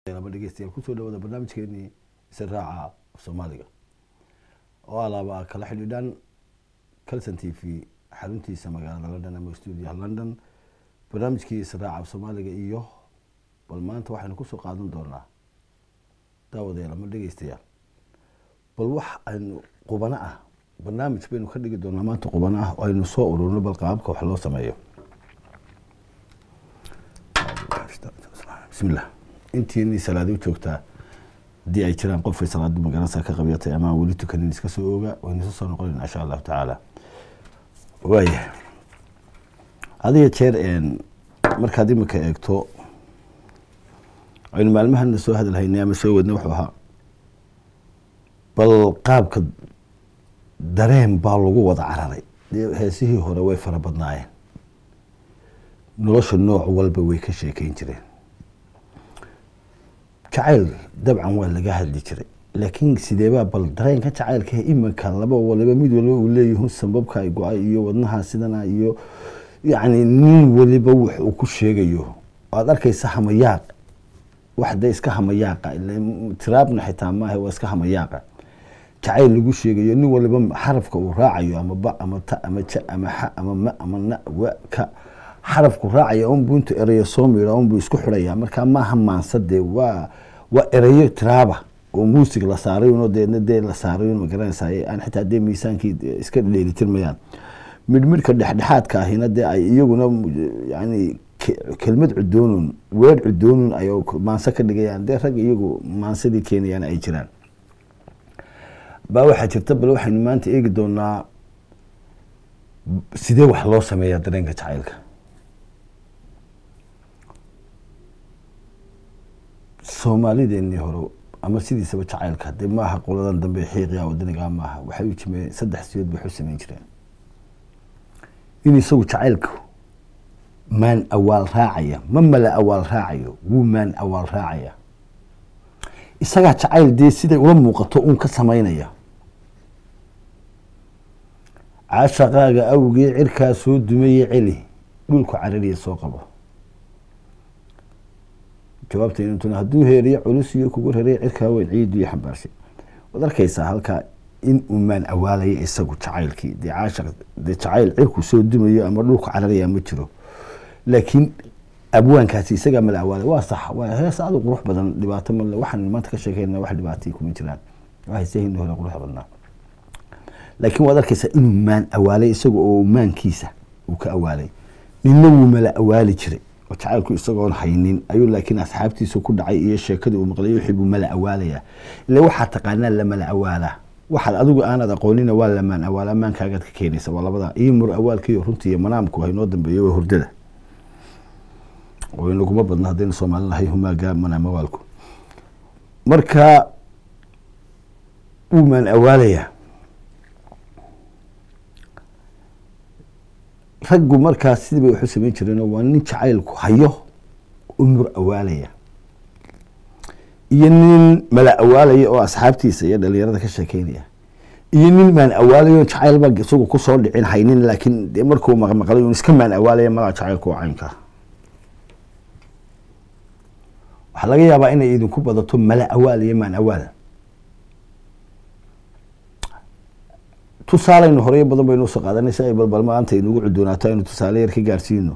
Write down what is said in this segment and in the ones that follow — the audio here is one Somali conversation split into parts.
ama dhegeystayaal kusoo dhawada barnaamijkeenii israaca af soomaaliga oo alaaba kala xidhiidhaan calson t v xaruntiisa magaalada london ama stuudiyaha london barnaamijkii israaca af soomaaliga iyo bal maanta waxaynu kusoo qaadan doonaa daawadayaal ama dhegeystayaal bal wax aynu qubano ah barnaamij baynu ka dhigi doonaa maanta qubano ah oo aynu soo ururno bal qaababka wax loo sameeyo bismillah intiini salaadi u joogtaa haddii ay jiraan qofay salaadu magaranaysa ka qabyatay ama aan weli tukanin iska soo oga waynu isu soo noqonayna insha allahu tacaala waaya adiga jeer markaad imika eegto aynu maalmahana soo hadalhaynay ama soo wadnay wuxuu ahaa bal qaabka dareen baa lagu wada cararay dee heesihii hore way fara badnaayeen nolosha nooc walba way ka sheekeyn jireen jacayl dabcan waa laga hadli jiray laakiin sideebaa bal dareenka jacaylka iminka laba waliba mid waliba uu leeyahu sambabka ay go-ay iyo wadnaha sidana iyo yacni nin waliba wax uu ku sheegayo waad arkaysa hamayaaq wax dee iska hamayaaqa tiraabna xitaa maaha waa iska hamayaaqa jacayl lagu sheegayo nin waliba xarafka uu raacayo ama ba ama ta ama ja ama xa ama ma ama na wa ka xarafku raacaya unbuu intu ereyo soo miidha unbuu isku xidhaya markaa maaha maansadee waa waa ereyo tiraaba oo muusig la saaray uno deedna dee la saaray ma garanaysaa aan xitaa dee miisaankii iska dheelitirmayaan midhmidhka dhexdhexaadka ahina dee ay iyaguna yani kelmad cudoonun weer cudoonun ay maanso ka dhigayaan dee rag iyagu maansadii keenayaan ay jiraan baa waxaa jirta bal waxaynu maanta eegi doonaa sidee wax loo sameeyaa dareenka jacaylka soomaalideenii hore ama sidiisaba jacaylka dee maaha qoladan dambe xiiqya wadanigaa maaha waxay u jimeen saddex siyood bay waxu sameyn jireen in isagu jacaylku maan awaal raacaya ma mala awaal raacayo wuu maan awaal raacaya isagaa jacayl dee siday ula muuqato uun ka samaynaya caashaqaaga awgee cirkaa soo dumaye celi dhulku carariya soo qabo jawaabta intuna hadduu heeriyo culus iyo kugu rarey cirkaa weyn ciidiyo xambaarshay waad arkaysaa halkaa in uu maan awaalaya isagu jacaylkii dee caashaq dee jacayl cirku soo dumayo ama dhulku cararaya ma jiro laakiin abwaankaasi isagaa mala awaalay waa sax waa hees aad u qurux badan dhibaato male waxaan maanta ka sheekeyna wax dhibaatay kuma jiraan heesahini hore qurux badnaa laakiin waad arkaysaa inuu maan awaalay isaga oo maankiisa uu ka awaalay ninna wuu mala awaali jiray oo jacaylku isagoon haynin ayuu laakiin asxaabtiisa ku dhacay iyo sheekadii uu maqlay wixii buu mala awaalaya ila waxaa taqaanaa lamala awaalaa waxaad adigu aanad aqoonina waa lamaan awaalaa maankaagaad ka keenaysa waa labada iyo mur awaalkiiyo runtii iyo manaamku haynoo dambeeyo waa hurdada oo inaguma badna haddaynu soomaali nahay humaaga manaam awaalku marka wuu maan awaalayaa raggu markaas sidii bay waxu samayn jireenoo waa nin jacaylku hayo u mur awaalaya iyo nin mala awaalaya oo asxaabtiisa iyo dhalinyarada ka sheekeynaya iyo nin maan awaalayo jacaylba isagu kusoo dhicin haynin laakiin dee markuu maqmaqlay un iska maan awaalaya malaa jacaylku waa caynkaa waxaa laga yaabaa inay idinku badato mala awaal iyo maan awaal tusaalaynu horeyo badan baynu usoo qaadanay si ay balbal maanta inugu cudoonaato aynu tusaale yar ka gaarsiino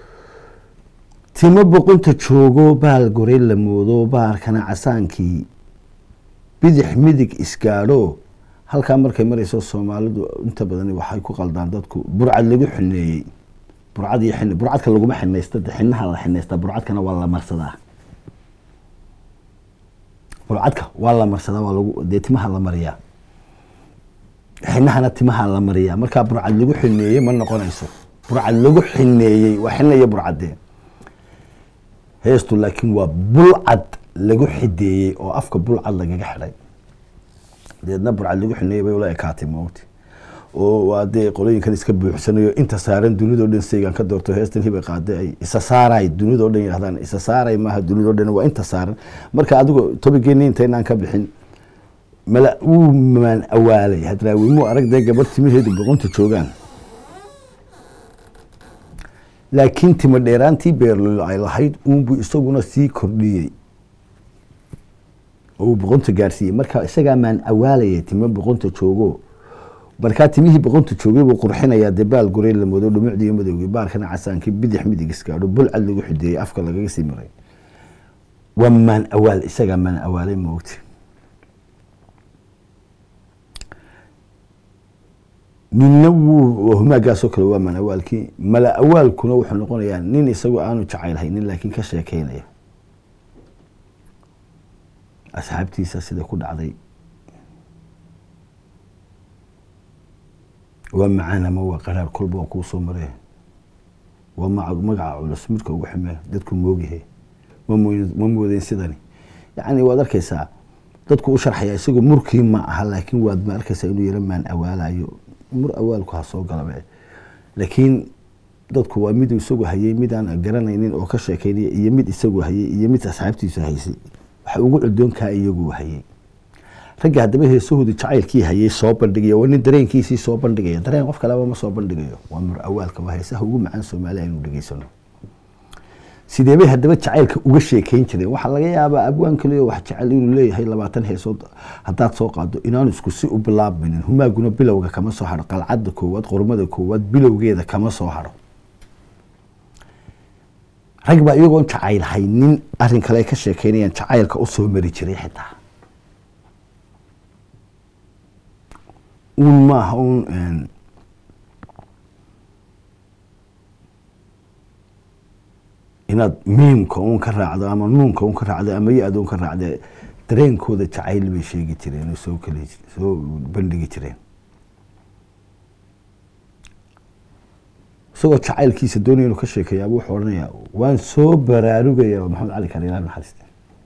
timo boqonta joogo baal gorey la moodo baarkana casaankii bidix midig isgaadho halkaa markay marayso soomaalidu inta badan waxay ku qaldaan dadku burcad lagu xineeyey burcad iyo xin burcadka laguma xinaysta de xinaha la xinaystaa burcadkana waa la marsadaa burcadka waa la marsadaa waa lagu dee timaha la mariyaa xinahana timaha la mariyaa markaa burcad lagu xineeyey ma noqonayso burcad lagu xineeyey waa xina iyo burcadee heestu laakiin waa bulcad lagu xideeyey oo afka bulcad lagaga xidhay deedna burcad lagu xineeyey bay ula ekaatay mawti oo waa dee qolooyinkan iska buuxsanayo inta saaran dunidao dhan saygan ka doorto heestan hibay qaade ay isa saaray dunidao dhan yidhahdaan isa saaray maaha dunidao dhan waa inta saaran marka adigu tobigeeni intaynaan ka bixin mala wuu maan awaalay hadraawi muu arag dee gabar timaheedu boqonta joogaan laakiin timo dheeraantii beerlolo ay lahayd uunbuu isaguna sii kordhiyey oo uu boqonta gaarsiiyey marka isagaa maan awaalaya timo boqonta joogo markaa timihii boqonta joogay buu qurxinayaa dee baal gurey la moodo dhumucdii iyo madowgii baarkana casaankii bidix midig iskaadho bulcad lagu xideeyey afka lagaga sii maray waa maan awaal isagaa maan awaalay moogti ninna wuu humaagaasoo kale waa maan awaalkii mala awaalkuna wuxuu noqonayaa nin isagoo aanu jacayl haynin laakiin ka sheekeynaya asxaabtiisa sida ku dhacday waa macaan ama waa qaraar kolba waa kuu soo maree waa magaca culus midka ugu ximee dadku moogyahay ma moodeyn sidani yacni waad arkaysaa dadku u sharxaya isagoo murkii ma aha laakiin waad ma arkaysaa inuu yaro maan awaalayo mur awaalku ha soo galabe laakiin dadku waa mid isagu hayay mid aan garanaynin oo ka sheekeynaya iyo mid isagu hayay iyo mid asxaabtiisu haysay waxa ugu cudoonkaa iyagu hayay ragga haddaba heesahooda jacaylkii hayay soo bandhigaya waa nin dareenkiisii soo bandhigaya dareen qof kaleba ma soo bandhigayo waa mur awaalka waa heesaha ugu macaan soomaaliya aynu dhegeysano sidee bay haddaba jacaylka uga sheekeyn jireen waxaa laga yaabaa abwaan kaliyo wax jecel inuu leeyahay labaatan heesood haddaad soo qaado inaanu isku si u bilaabmaynin humaaguna bilowga kama soo haro qalcadda koowaad qormada koowaad bilowgeeda kama soo haro rag baa iyagoon jacayl haynin arrin kale ay ka sheekeynayaan jacaylka u soo mari jiray xitaa uun maaha uun inaad miimka uun ka raacdo ama nuunka un ka raacdo ama ya-da un ka raacde dareenkooda jacayl bay sheegi jireen oo soo kali soo bandhigi jireen isagoo jacaylkiisa doonaya inuu ka sheekeeyaaba wuxuu odhanayaa waan soo baraarugaya maxamed cali kale ilaah naxariiste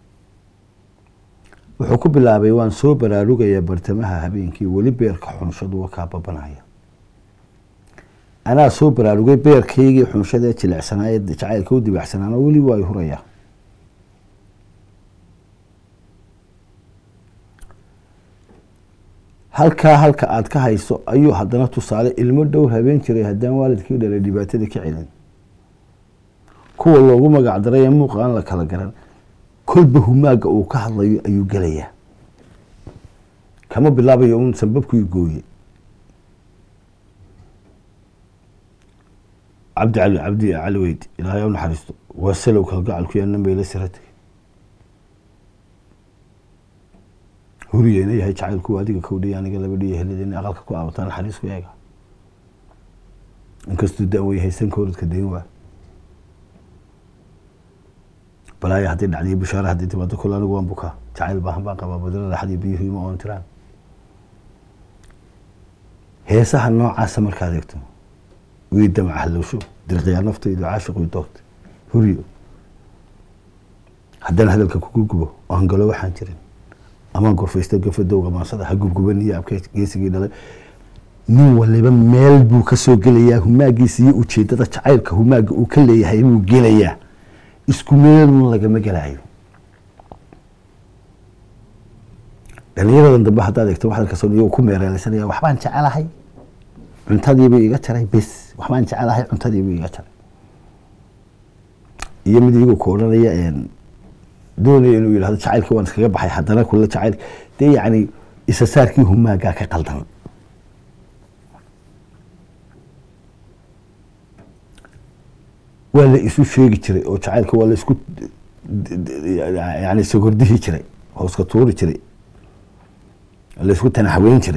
wuxuu ku bilaabay waan soo baraarugayaa bartamaha habeenkii weli beerka xunshadu wa kaa babanaya anaa soo baraarugay beerkaygii xunshadee jilicsanaaye jacaylka u dibacsanaana weli waa y hurayaa halkaa halka aad ka hayso ayuu haddana tusaale ilmo dhowr habeen jiray haddaan waalidkii dhalay dhibaatada ka celin kuwa loogu magac daray ee muuqa aan la kala garan kolba humaaga uu ka hadlayo ayuu gelayaa kama bilaabayo un sanbabkii gooye cabdi cali cabdi cali weyd ilaahay u naxariisto waa salow kalgacalku yaa nambayla siratay huriyeyna yahay jacaylku adiga kowdhiya aniga laba dhiya helideen aqalka ku aabataa naxariisku eega inkastuu da-wan yahay sanka orodka dayn waa balaaya haddii dhacdiyo bishaara haddii timaado kule anigu waan bukaa jacayl baahan baan qabaa badala raxadiyo biyuhu ima oon tiraan heesaha noocaasa markaad eegto wii damac halowsho dirqiyaa naftaydu caashiqii doogta huriyo haddaan hadalka kugu gubo oo hangalo waxaan jirin amaan gorfaysta gafadowga maansada ha gubguban iyo abke geesigii dhalay nin waliba meel buu ka soo gelayaa humaagiisa iyo ujeedada jacaylka humaaga uu ka leeyahay buu gelayaa isku meelun lagama gelaayo dhalinyaradan dambe haddaad eegto waxaad kasoo iyagoo ku meereeleysanaya waxbaan jecelahay cuntadiibuu iga jaray bes waxbaan jecelahay cuntadiibuu iga jaray iyo mid iyagoo ku odhanaya doonaya inuu yidhahdo jacaylkii waan iskaga baxay haddana kula jacayl dee yacni isa saarkii humaagaa ka qaldan waa la isu sheegi jiray oo jacaylka waa la isku yani sogordihi jiray hooska tuuri jiray la isku tanaxweyn jiray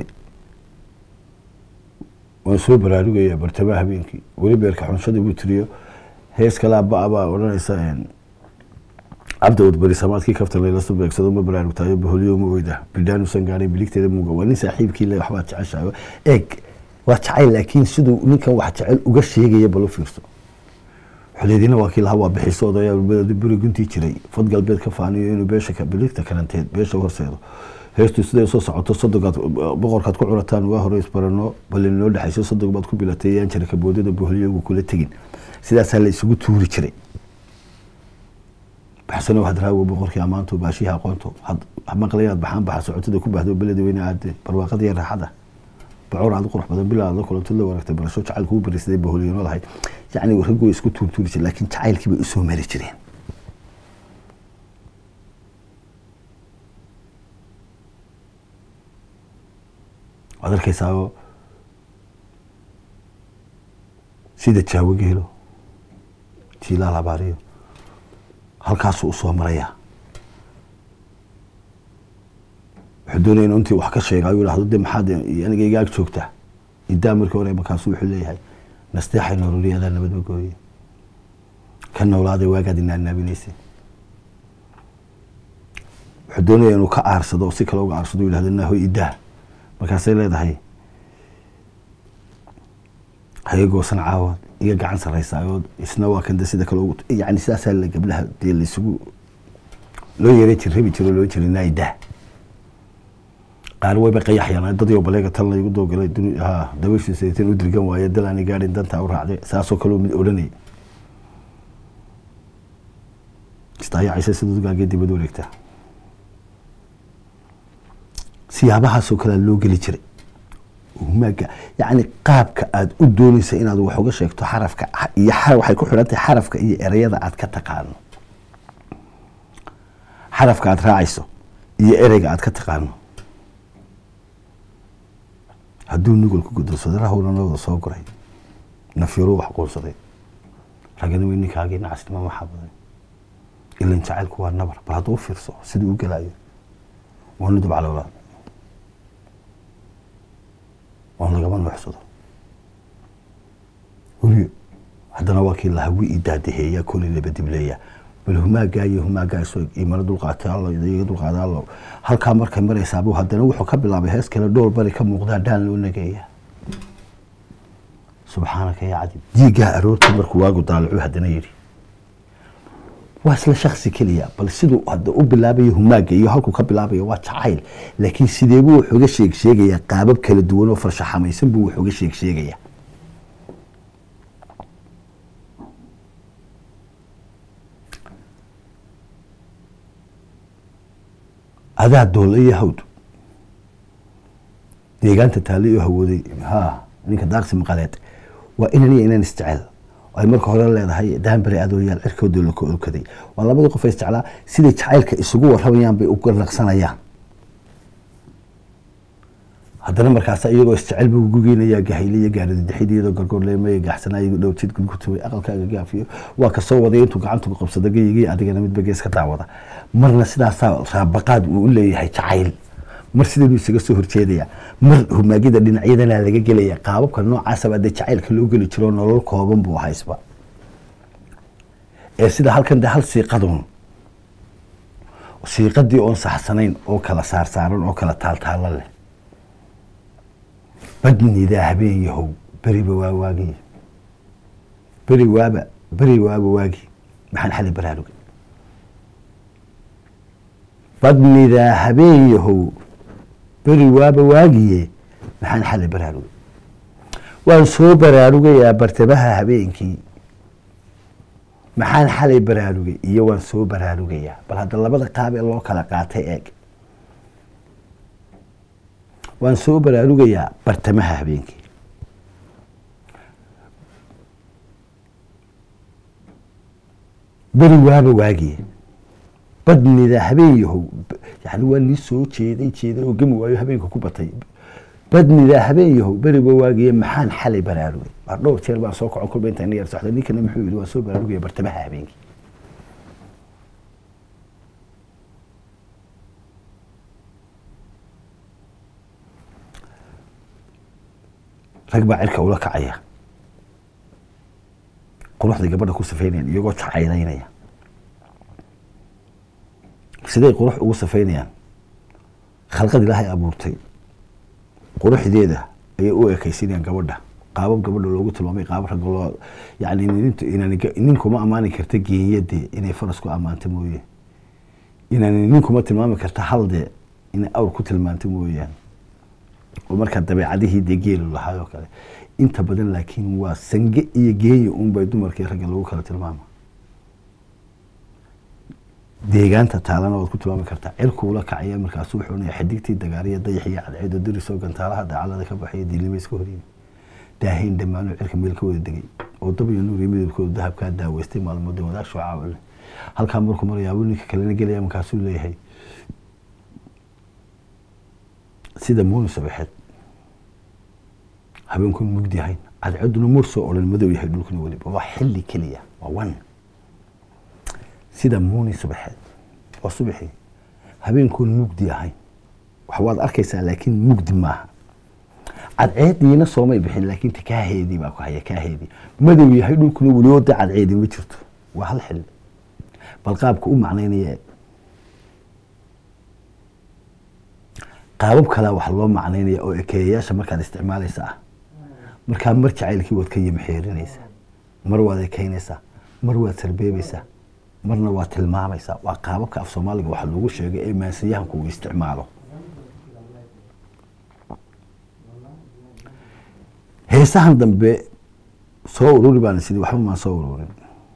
waan soo baraarugaya bartamaha habeenkii weli beerka xunshadii buu tiriyo hees kalaa ba baa odhanaysa cabdi udbari samaadkii kaftan laylasu beegsado ma baraarugtaayo baholiyo ma oyda bildhaanusan gaaray biligteeda muuga waa nin saaxiibkii le waxbaad jeceshahay eeg waa jacayl laakiin siduu ninkan wax jecel uga sheegaya bal u fiirso xuleedina waa kii lahaa waa bixiso odayaa buri guntii jiray fad galbeed ka faaniyo inuu beesha biligta karanteed beesha horseedo heestu siday soo socoto sodogaad boqorkaad ku curataan waa hore isbarano bal inoo dhexayso sodog baad ku bilatay yaan jira kaboodada boholiyogu kula tegin sidaasaa la isugu tuuri jiray baxsano hadraawo boqorkii ammaanto baashihi aqoonto maqlayaad baxaan baxa socotada ku bahdo beleda weyne aade barwaaqadii raaxada bacor aad qurux badan bilaa la kulanto la wanaagtay barasho jacayl kugu barisaday boholiyano lahayd yacni ragoo isku tuurtuuri jiray laakiin jacaylkii bay usoo mari jireen waad arkaysaao sida jaawo geelo jiilaal abaariyo halkaasuu usoo marayaa wuxuu doonaya inu intii wax ka sheega ayuu dhahdo de maxaad aniga igaag joogtaa idaa markii hore markaasu wuxuu leeyahay nasteexay nololiyada nabadba gooye ka noolaaday waagaad inaanaabinaysay wuxuu doonaya inuu ka aarsado oo si kale uga aarsado u yihahdo nahoy idaa markaasay leedahay haga goosan caawood iga gacan sarraysaayood isna waa kan de sida kale ugu yani sidaasaa la gabdhaha dee laisugu loo yeeray jir rabi jiro loo jiri naidah qaar wayba qayaxyaan dadyo baleega tan laygu doogalay ha dabayshiisa tan u dirgan waaye dal aani gaadhin dantaa u raacday saasoo kaleo mid odhanayay istaayacaysa sida dugaagee dibad wareegtaa siyaabahaasoo kalea loo geli jiray humaaga yacni qaabka aada u doonaysa inaad wax uga sheegto xarafka iyo waxay ku xidhan tahay xarafka iyo ereyada aad ka taqaano xarafka aad raacayso iyo ereyga aad ka taqaano hadduu nugol ku gudonsado rahowna nawada soo guray nafyaruu wax quunsaday ragani wey ninkaagii nacasnimo maxaa badan ilan jacaylku waa nabar bal hadduu fiirso siduu u gelaayo waa nudub calowlaad oon lagama nuuxsado weliyo haddana waa kii lahawi i daadaheeya koley laba dibleeya bal humaagaa iyo humaagaa iso imana dulqaatay allo iga dulqaada allo halkaa markay maraysaabuu haddana wuxuu ka bilaabay hees kale dhool bari ka muuqdaa dhaan loo nageeya subxaanaka yaa cadib diigaa aroortii markuu waagu daalacu haddana yidhi waa isla shaksi keliya bal siduu hadda u bilaabayo humaaga iyo halkuu ka bilaabayo waa jacayl laakiin sideebuu wax uga sheeg sheegayaa qaabab kala duwan oo farshaxamaysan buu wax uga sheeg sheegayaa adaa doole iyo hawd deegaanta taale iyo hawooday ha ninka daaqsi maqaleed waa inan iyo inan isjecel ay marka hore leedahay daanbari adooyaal cirkooda laka olkaday waa labadii qof isjeclaa siday jacaylka isugu waramayaan bay uga naqsanayaan haddana markaasa iyagoo isjecel buu gugeynayaa gahayle iyo gaarididixid iyadoo gargoorleemaya gaaxsanaa iyagoo dhowjid gudgutubay aqalkaaga gaafiyo waa kasoo waday intuu gacantu qabsado gayigii adigana midba gees ka daawada marna sidaasaa raabaqaad uu u leeyahay jacayl mar sidanu isaga soo horjeedaya mar humaagida dhinacyadana laga gelaya qaababka noocaasaba dee jacaylka loo geli jiro nolol kooban buu haysba ee sida halkan de hal siiqadun siiqadii oon saxsanayn oo kala saarsaaran oo kala taaltaalo leh badnidaa habeen yahow beriba waa waagi beri waaba beri waaba waagi maxaan xali baraarugay badnidaa habeen yahow beri waaba waagiye maxaan xali baraarugay waan soo baraarugayaa bartamaha habeenkii maxaan xalay baraarugay iyo waan soo baraarugayaa bal hadda labada qaab ee loo kala qaatay eeg waan soo baraarugayaa bartamaha habeenkii beri waaba waagiye badnida habeen yahow yani waa nii soo jeeday jeeday oo gemi waayo habeenka ku batay badnida habeen yahow beriba waagiye maxaan xalay baraarugay waa dhowr jeer baan soo kocon kolba intaan yar socda ninkana muxuu yihi waan soo baraarugaya bartamaha habeenkii rag baa cirka ula kacaya quruxday gabadha ku safeynayaan iyagoo jacaylaynaya siday qurux ugu safeynayaan khalqad ilaahay abuurtay quruxdeeda ayay u ekaysinayaan gabadha qaabab gabadha loogu tilmaamay qaabab ragga loo yani ninkuma ammaani karta geeyade inay faras ku ammaanta mooye inaan ninkuma tilmaami karta halde inay awr ku tilmaanta mooyaan oo markaa dabeecadihii dee geelu lahaay oo kale inta badan laakiin waa sange iyo geeya unbay dumarkii ragga lagu kala tilmaama deegaanta taalana waad ku tilmaami kartaa cirkuula kacaya markaasu wuxuu naya xidigtii dagaariya dayaxiyo cadceedo dirisoo gantaalaha dacalada ka baxaya diilnimo iska horyimi daahayn dhammaanoo cirka meel ka wada degay oo dab iyo nuur iyo midabkooda dahabkaa daaweystay maalmood wadaag shucaac leh halkaa markuu marayaabuu ninka kalena gelaya markaasuu leeyahay sida muuni sabaxeed habeenkun mugdi ahayn cadceeduna mur soo odhan madow yahay dhulkuna weliba waa xilli keliya waa wan sida muuni subaxeed waa subaxii habeenkun mugdi ahayn wax waad arkaysaa laakiin mugdi maaha cadceediina soomay bixin laakiin ta kaaheedii baa ku haya kaaheedii madow yahay dhulkuna weliba da cadceedii ma jirto waa hal xilli bal qaabka u macnaynaya qaabab kalea wax loo macnaynaya oo ekeeyayaasha markaad isticmaalaysa ah markaa mar jacaylkii waad ka yimxeerinaysaa mar waad ekeynaysaa mar waad sarbeebaysaa marna waad tilmaamaysaa waa qaababka af soomaaliga waxa loogu sheegay ee maansiyahanku uu isticmaalo heesahan dambe soo ururi baan sidii waxba maan soo ururin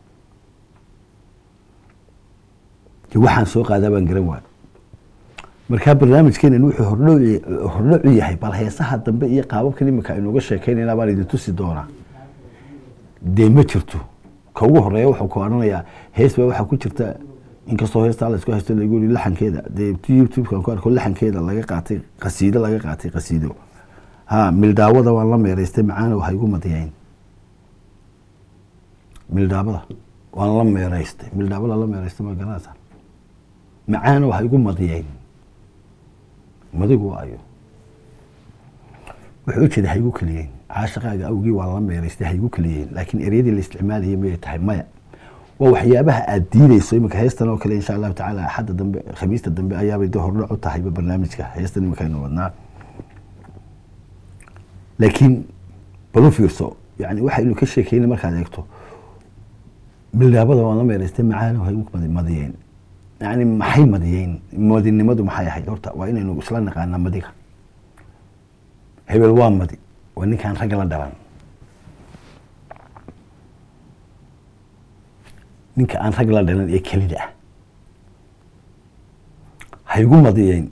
de waxaan soo qaadaa baan garan waay markaa barnaamijkeenan wuxuu hordhow hordhocu yahay bal heesaha dambe iyo qaababkan iminka aynuga sheekeynayna baan idin tusi doonaa dee ma jirto ka ugu horeeya wuxuu ku odhanayaa hees baa waxaa ku jirta inkastoo heestaa la isku haysto lagu yiri laxankeeda dee youtube-kan ku arko laxankeeda laga qaatay qasiido laga qaatay qasiido ha mildaawada waan la meeraystay macaana waxa igu madiyayn mildaabada waan la meeraystay mildaabada la meeraystay ma garanaysaa macaana waxa igu madiyayn madigu ayo wuxuu ujeeda ha igu keliyeyn caashaqaaga awgii waan la meeraystay ha igu keliyeyn laakiin eryadii la isticmaalayay mayay tahay maya waa waxyaabaha aad diideyso iminka heestan oo kale insha allahu tacaala axadda dambe khamiista dambe ayaabay de hordhac u tahayba barnaamijka heestan iminka aynu wadnaa laakiin balu fiirso yani waxaynu ka sheekeyna markaad eegto mildaabada waan la meeraystay macaana ha igu madiyeen yani maxay madiyeyn madinimadu maxay ahayd horta waa inaynu isla naqaana madiga hebel waa madi waa ninkaan ragga la dhalan ninka aan rag la dhalan ee kelida ah haygu madiyeyn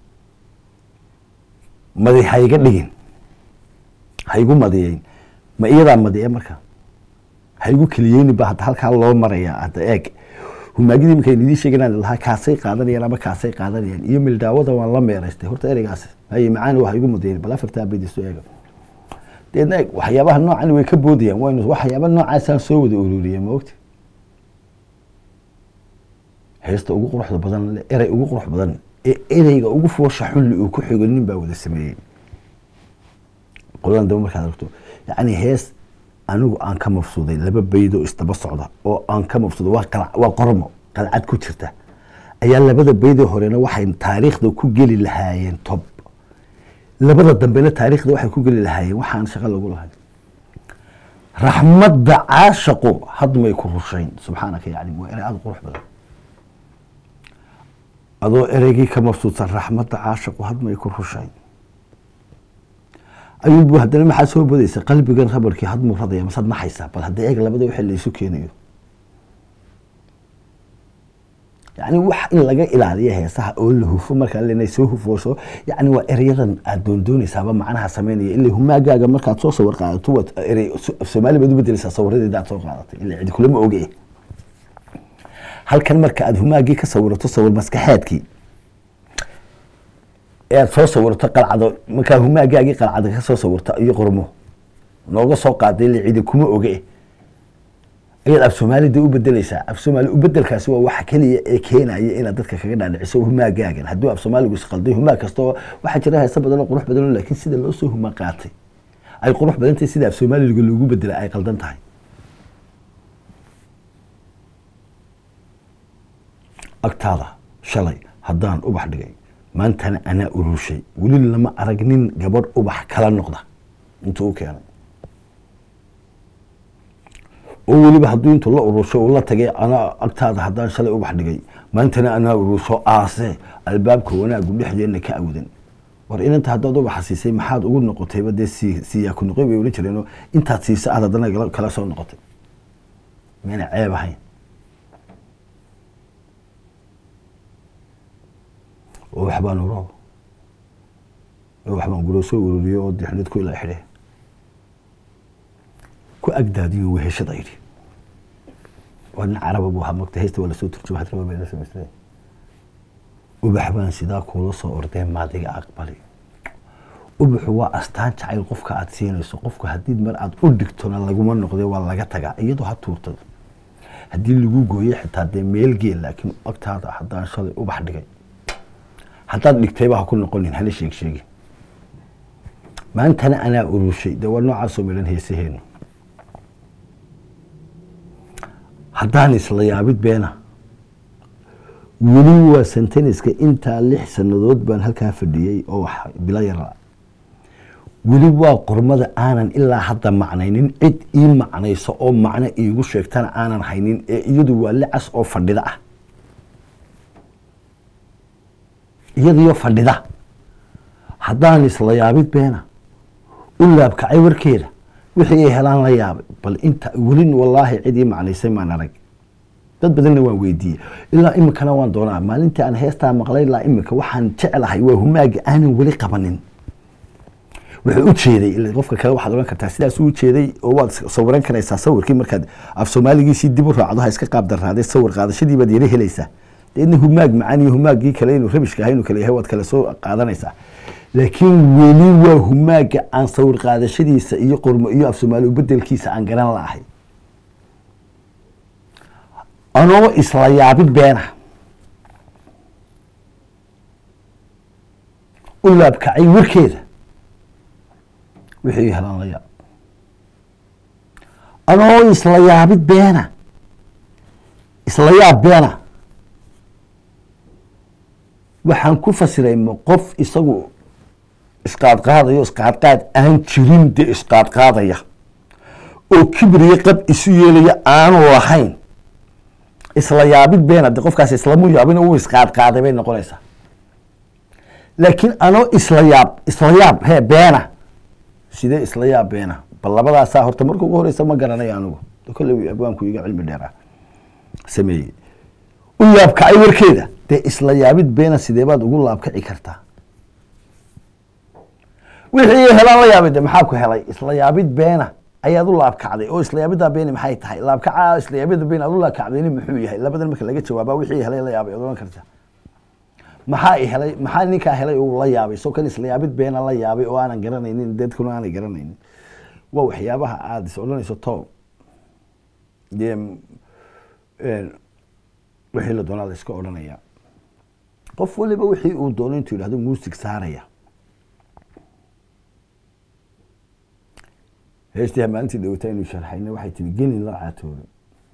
madi hayga dhigin haygu madiyeyn ma iyadaa madiye marka haygu keliyeyni ba hadda halkaa loo marayaa hadda eeg humaagidii iminka idin sheeganaan lahaa kaasay qaadanayaan ama kaasay qaadanayaan iyo mildaawada waan la meeraystay horta ereygaas haye macaani waa igu madayn bal afartaa baydiso eega deedna eeg waxyaabaha noocan way ka boodayaan waynu waxyaaba noocaasaan soo wada ururiyay ma ogti heesta ugu quruxda badan le erey ugu qurux badan ee ereyga ugu foosha xulli uu ku xigo nin baa wada sameeyey qoladan dambe markaad aragto yacni hees anigu aan ka mafsuuday laba baydo isdaba socda oo aan ka mafsuuday waa qala waa qormo qalcad ku jirta ayaa labada baydoo horena waxay taariikhda ku geli lahaayeen tob labada dambena taariikhda waxay ku geli lahaayeen waxaan shaqo lagu lahayn raxmadda caashaqu hadmay ku rushayn subxaanaka yani waa erey aada qurux badan adoo ereygii ka mafsuudsan raxmadda caashaqu hadmay ku rushayn ayuubu haddana maxaa soo bodaysa qalbigan rabarkii hadmuu radaya masaad naxaysaa bal hadda eeg labada wixii laysu keenayo yani wax in laga ilaaliyo heesaha oo la hufo markaa lenay soo hufooso yani waa ereyadan aad doondoonaysaaba macnaha sameynaya ila humaagaaga markaad soo sawir qaadato waad erey af soomaali baad u bedeleysaa sawiradeeda aad soo qaadatay ila cidi kulama oge halkan marka aad humaagii ka sawirato sawir maskaxeedkii ee aad soo sawirto qalcado markaa humaagaagii qalcada ka soo sawirto iyo qormo nooga soo qaaday ila cidi kuma oge ayaad af soomaalida u bedeleysaa af soomaali ubedelkaasi waa waxa keliya ee keenaya inaad dadka kaga dhaadhiciso humaagaagan hadduu af soomaaligu isqalday humaag kastoo waxaa jira heesa badan oo qurux badan laakiin sida loo soo huma qaatay ay qurux badan tahay sida af soomaaliga loogu bedela ay qaldan tahay agtaada shalay haddaan ubax dhigay maantana anaa urushay weli lama arag nin gabadh ubax kala noqda intuu u keenay oo weliba hadduu intuu la urusho uu la tagay anaa agtaada haddaan shalay ubax dhigay maantana anaa urusho aase albaabka wanaagu dhexdeenna ka awdan war inanta haddaad ubaxa siisay maxaad ugu noqotayba dee si siyaa ku noqoy bay ohan jireenoo intaad siisa aad haddana kala soo noqotay mayna ceeb ahayn oo waxbaan uro oo waxbaan guro soo ururiyo oo dixnad ku ilaa xidhe ku agdaadiyo weheshada yidhi waa nin caraba buu ahaa mogta heysta waa lasoo turjuma hadraba bay la samaysteen ubax baan sidaa kuula soo ordeen maadiga aqbali ubaxu waa astaan jacayl qofka aad siinayso qofka haddii mar aad u dhigtona laguma noqde waa laga tagaa iyadoo ha tuurtado haddii lagu gooyey xitaa dee meel geel laakiin agtaada haddaan shalay ubax dhigay haddaad dhigtayba ha ku noqonin hana sheeg sheegin maantana anaa urushay dee waa noocaasoo midhan heesaheenu haddaan isla yaabid beena weli waa senteniska intaa lix sannadood baan halkaa fadhiyey oo wax bilo yara weli waa qormada aanan ilaa hadda macnaynin cid ii macnayso oo macno iigu sheegtana aanan haynin ee iyadu waa licas oo fadhida ah iyadiyo fadhida haddaan isla yaabid beena u laabkacay warkeeda wixii ay helaan la yaabay bal inta welin wallaahi cid ii macnaysay maan arag dad badanna waan weydiiyey ilaa iminkana waan doonaa maalintii aan heestaa maqlay ilaa iminka waxaan jeclahay waa humaaga aanan weli qabanin wuxuu u jeeday ila qofka kale waxaad ohan kartaa sidaas u jeeday oo waad sawiran karaysaa sawirkii markaad af soomaaligiisii dib u raacdo ha iska qaab darraadee sawir qaadashadii baad yara helaysaa deedna humaag macaan iyo humaaggii kale inuu rabishka ahay inuu kale yahay waad kale soo qaadanaysaa laakiin weli waa humaaga aan sawir qaadashadiisa iyo qormo iyo af soomaali ubedelkiisa aan garan laahay anoo isla yaabid beena u laabkacay warkeeda wixii helaan la yaab anoo isla yaabid beena isla yaab beena waxaan ku fasiray ma qof isagu isqaadqaadayo isqaadqaad aan jirin dee isqaadqaadaya oo kibriyo qab isu yeelaya aanu lahayn isla yaabid beena de qofkaas islamu yaabin uu isqaadqaaday bay noqonaysaa laakiin anoo isla yaab isla yaab he beena sidee isla yaab beena bal labadaasaa horta marka ugu horeysa ma garanayo anigu kolley abwaanku iga cilmi dheeraa sameeyey u yaabkacay warkeeda dee isla yaabid beena sidee baad ugu laabkaci kartaa wixii helaan la yaabay de maxaa ku helay isla yaabid beena ayaad u laabkacday oo isla yaabidaa beeni maxay tahay laabkaca isla yaabida been aad u laabkacdayni muxuu yahay labadan marka laga jawaaba wixii helay la yaabay ad ohan karta maxaa i helay maxaa ninkaa helay uu la yaabay soo kan isla yaabid beena la yaabay oo aanan garanaynin dadkuna aanay garanaynin waa waxyaabaha aada is odhanayso to dee wixii la doonaa la iska odhanaya qof waliba wixii uu doono intuu yidhahdo muusig saaraya heestii maalintii dhawata aynu sharxayna waxay tiri gelin la caatoobay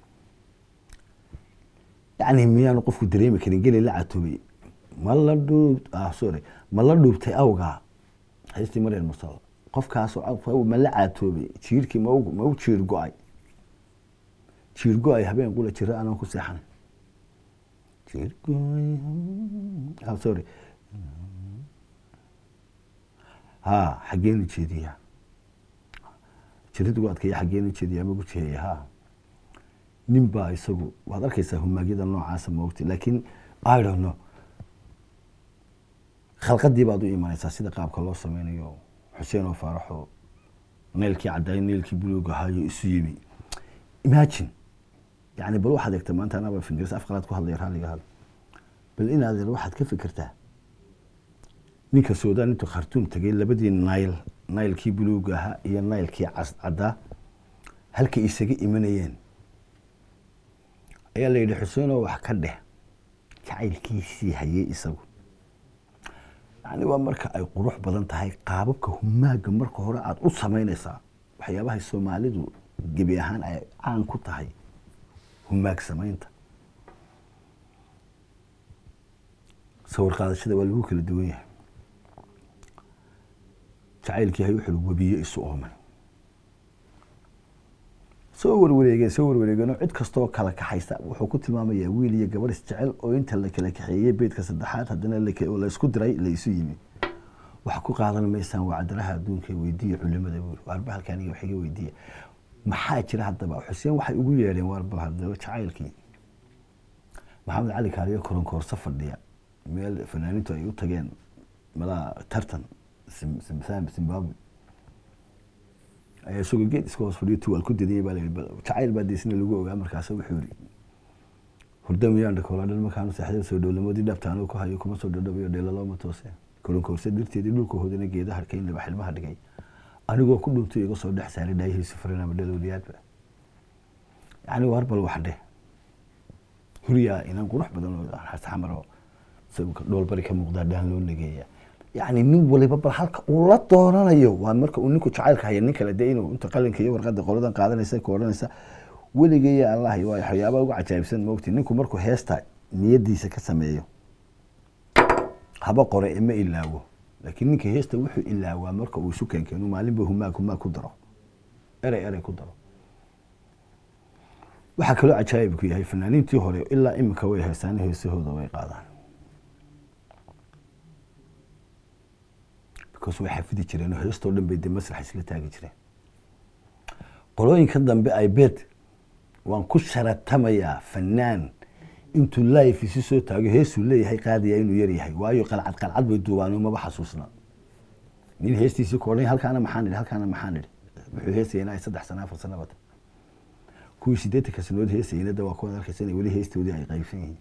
yacni miyaanu qofku dareemi karin gelin la caatoobay ma la dhuub ah sorry ma la dhuubtay awgaa heestii maryam mursal qofkaasoo ma la caatoobay jiirkii ma ma u jiir go-ay jiir go-ay habeen qula jira anaan ku seexanay jiir go-ay ah sorry ha xaggeenu jeediyaa jiridu adkaya xaggeenu jeediyaa magu jeeya ha nin baa isagu waad arkaysaa humaagyada noocaasa maogti laakiin i don't know khalqadii baad u imanaysaa sida qaabka loo sameynayo xuseen oo faaraxo neelkii caddaay neelkii buluug ahaayo isu yimi imagine yani bal waxaad eegta maanta anaba fingris afqalaad ku hadlaya raalliga had bal inaad waxaad ka fikirtaa ninka suudaan intuu khartuum tegay labadii nayl naylkii buluuga ahaa iyo naylkii caddaa halkay isaga imanayeen ayaa la yidhi xuseenoo wax ka dheh jacaylkiisii hayay isagu yani waa marka ay qurux badan tahay qaababka humaaga marka hore aada u samaynaysaa waxyaabahay soomaalidu gebi ahaan ay caan ku tahay humaag samaynta sawir qaadashada waa lagu kala duwan yahay jacaylkii hay wuxuu webiye isu ooman soo warwareegeen soo warwareegeenoo cid kastoo kala kaxaysa wuxuu ku tilmaamayaa wiil iyo gabar isjecel oo inta la kala kaxeeyey beedka saddexaad haddana laysku diray la isu yimi wax ku qaadan maysaan wacdaraha adduunka weydiiya culimada buuri waarba halkaaniga wax iga weydiiya maxaa jira haddaba xuseen waxay ugu yeedheen waarba haddaba jacaylkii maxamed cali kaaliyo koronkoorso fadhiya meel fanaaniintu ay u tageen malaa tartan zimbabwe ayaa isagoo geed iska hoos fadhiyo tuwaal ku dadiyay baa layidhi jacayl baa deesina lagu ogaa markaasa wuxuu yidhi hurda miyaan dhakoola dhan markaanu seexday soo dhowlamoodii dhabta anuu ku hayo kuma soo dhadhabayo dheelalooma toose kolonkoorsa dirteedii dhulka hoodana geedaha harkayn laba xilmaha dhigay anigoo ku dhuntay iga soo dhex saaray dhaayihiisa furan ama dhalowliyaadba yacni war bal wax dheh huryaa inan qurux badan oo xamaro sawirka dhoolbari ka muuqdaa dhaan loo nageeya yacni nin waliba bal halka uu la doonanayo waa marka uu ninku jacaylka haya nin kale dee inuu inta qalinka iyo warqadda qoladan qaadanaysa ka odhanaysa weligeeya allah waa waxyaabaa ugu cajaa'ibsan moogti ninku markuu heesta niyadiisa ka sameeyo haba qore ma ilaawo laakiin ninka heesta wuxuu ilaawaa marka uu isu keenkeenu maalinba humaag humaag ku daro erey erey ku daro waxaa kaloo cajaa'ibku yahay fanaaniintii hore ilaa iminka way heestaan heesahooda way qaadaan because way xafidi jireen oo heestoo dhan bay dee masrax isla taagi jireen qolooyinka dambe ay bed waan ku sharatamayaa fanaan intuu life isi soo taago heesuu leeyahay qaadaya inuu yar yahay waayo qalcad qalcad bay duubaan maba xasuusna nin heestiisii koodhan halkaana maxaan idhi halkaana maxaan idhi wuxuu heesaya inay saddex sana afar sana bata kuwii sideetanka sanood heesayna da waa kuwaad arkaysa inay weli heestoodii ay qaybsan yihiin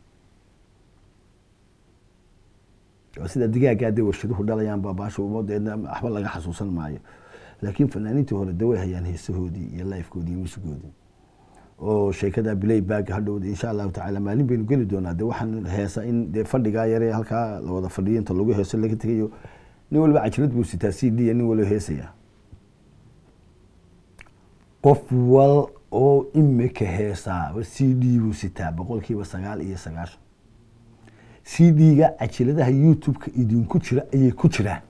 oo sida digaagaa dee warshaduhu dhalayaan baabaasha umadeedna waxba laga xasuusan maayo laakiin fanaaniintii hore de way hayaan heesahoodii iyo lifekoodii iyo musigoodii oo sheekada bilay baag hadhowda insha allahu tacaala maalin baynu geli doonaa de waxaan heesa in dee fadhigaa yare halkaa la wada fadhiyo inta lagu heeso laga tegayo nin waliba cajirad buu sitaa c d nin waliba heesaya qof wal oo imika heesaaba c d buu sitaa boqolkiiba sagaal iyo sagaashan c d-ga cajiladaha youtube-ka idinku jira ayay ku jiraan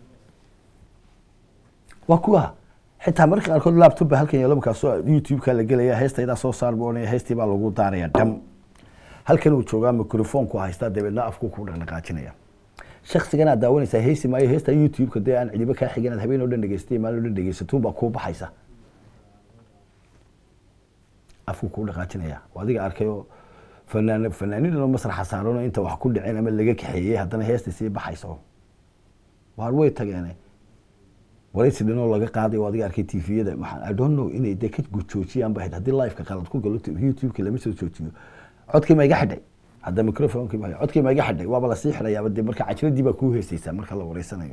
waa kuwa xitaa marka qaarkood laptop ba halkan yeelo markaasoo youtube-ka la gelaya heestaydaa soo saar buu odhanaya heestii baa lagu daaraya dham halkan uu joogaa microphone-ku haystaa dabeedna afku ku dhaqdhaqaajinaya shaksigan aad daawanaysaa heesi maayo heestaa youtube-ka dee aan cidiba kaa xigan aad habeen oo dhan dhegeystay maalin oo dhan dhegeysatuun baa kuu baxaysa afku kuu dhaqaajinaya waa adiga arkayoo fanaan fanaanidan oo masraxa saaranoo inta wax ku dhiceen ama laga kaxeeyey haddana heesta sii baxayso waar way tageene waraysi dhanoo laga qaaday oo adiga arkay tviyada waxaan i don't know inay dee ka joojiyaan ba haddii liveka qalad ku galo youtube-ka lama soo joojiyo codkii ma iga xidhay hadda microphonekii ma codkii ma iga xidhay waaba lasii xidhayaaba dee marka cajiradii baa kuu heesaysaa marka la wareysanayo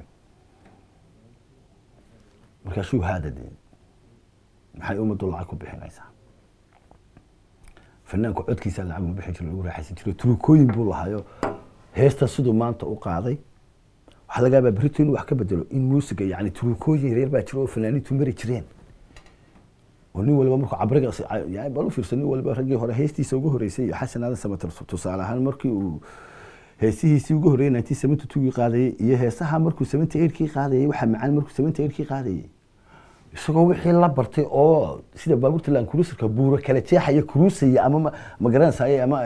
markaasuu haada dee maxay ummaddu lacag ku bixinaysaa fanaanku codkiisa lacag ma bixin jiro lagu raaxaysan jiro turukooyin buu lahaayo heesta siduu maanta u qaaday waxaa laga yaabaa berito inuu wax ka bedelo in muusiga yani turukooyin yaryar baa jiro oo fanaaniintu mari jireen oo nin waliba markuu cabriga yani bal u fiirso nin waliba raggii hore heestiisa ugu horeysay iyo xasan aadan samater tusaale ahaan markii uu heesihiisii ugu horreeyay nineteen seventy two-gii qaadayay iyo heesaha markuu seventy eight-kii qaadayay waxaa macaan markuu seventy eight-kii qaadayay isagoo wixii la bartay oo sida baabuurta lan cruiserka buuro kala jeexaya cruisaya ama ma garanaysaye ama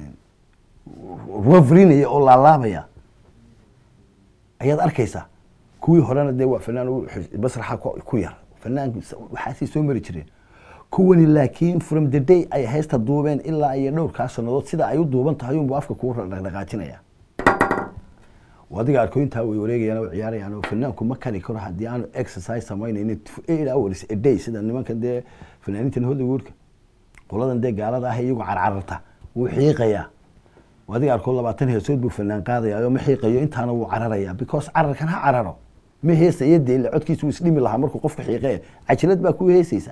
wavrinaya oo laalaabaya ayaad arkaysaa kuwii horena dee waa fanaan masraxa ku yar fanaan waxaasay soo mari jireen kuwani laakiin from the day ay heesta duubeen ilaa iyo dhowrkaa sanadood sida ay u duuban tahay unbu afka kuu dhaqdhaqaajinaya adiga arkooyintaa way wareegayaan oo ciyaarayaan oo fanaanku ma kari karo haddii aanu exercise samaynayn eight hours a day sida nimankan dee fanaaniintan hollywoodka qoladan dee gaalada ah iyagu carcararta wuu xiiqayaa adiga arkood labaatan heesood buu fanaan qaadaya oo ma xiiqayo intaana wuu cararaya because cararkan ha cararo ma heesaya dee ila codkiisa wuu isdhimi lahaa markuu qofka xiiqee cajilad baa ku heesaysaa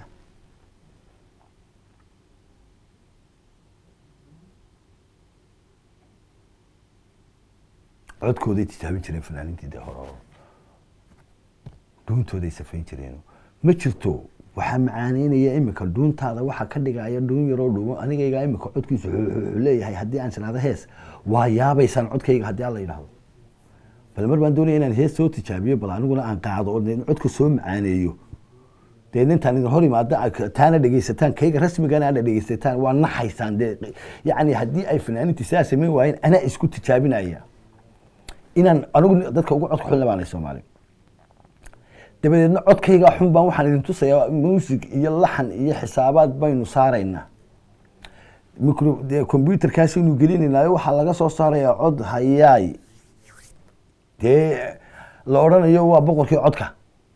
codkooday tijaabin jireen fanaaniintii dee hore dhuuntooday safayn jireen ma jirto waxaa macaaneynaya imika dhuuntaada waxaa ka dhigaya dhuun yaroo dhuumo anigaygaa imika codkiisu wuxuu leeyahay haddii aan shiraado hees waa yaabaysaan codkayga haddii aan la yidhahdo bal mar baan doonaya inaan hees soo tijaabiyo bal aniguna aan qaado oo dee codka soo macaaneeyo dee intaan idin hor imaada taana dhegeysataan kayga rasmigana aana dhegeysataan waa naxaysaan dee yacni haddii ay fanaaniintii sidaa samayn waayeen anaa isku tijaabinaya inaan anigu dadka ugu codka xun baanay soomaali dabadeedna codkayga xun baan waxaan idin tusayaa muusig iyo laxan iyo xisaabaad baynu saaraynaa micro dee combyuterkaasaynu gelinaynaayo waxaa laga soo saarayaa cod hayaay dee la odhanayo waa boqorkii codka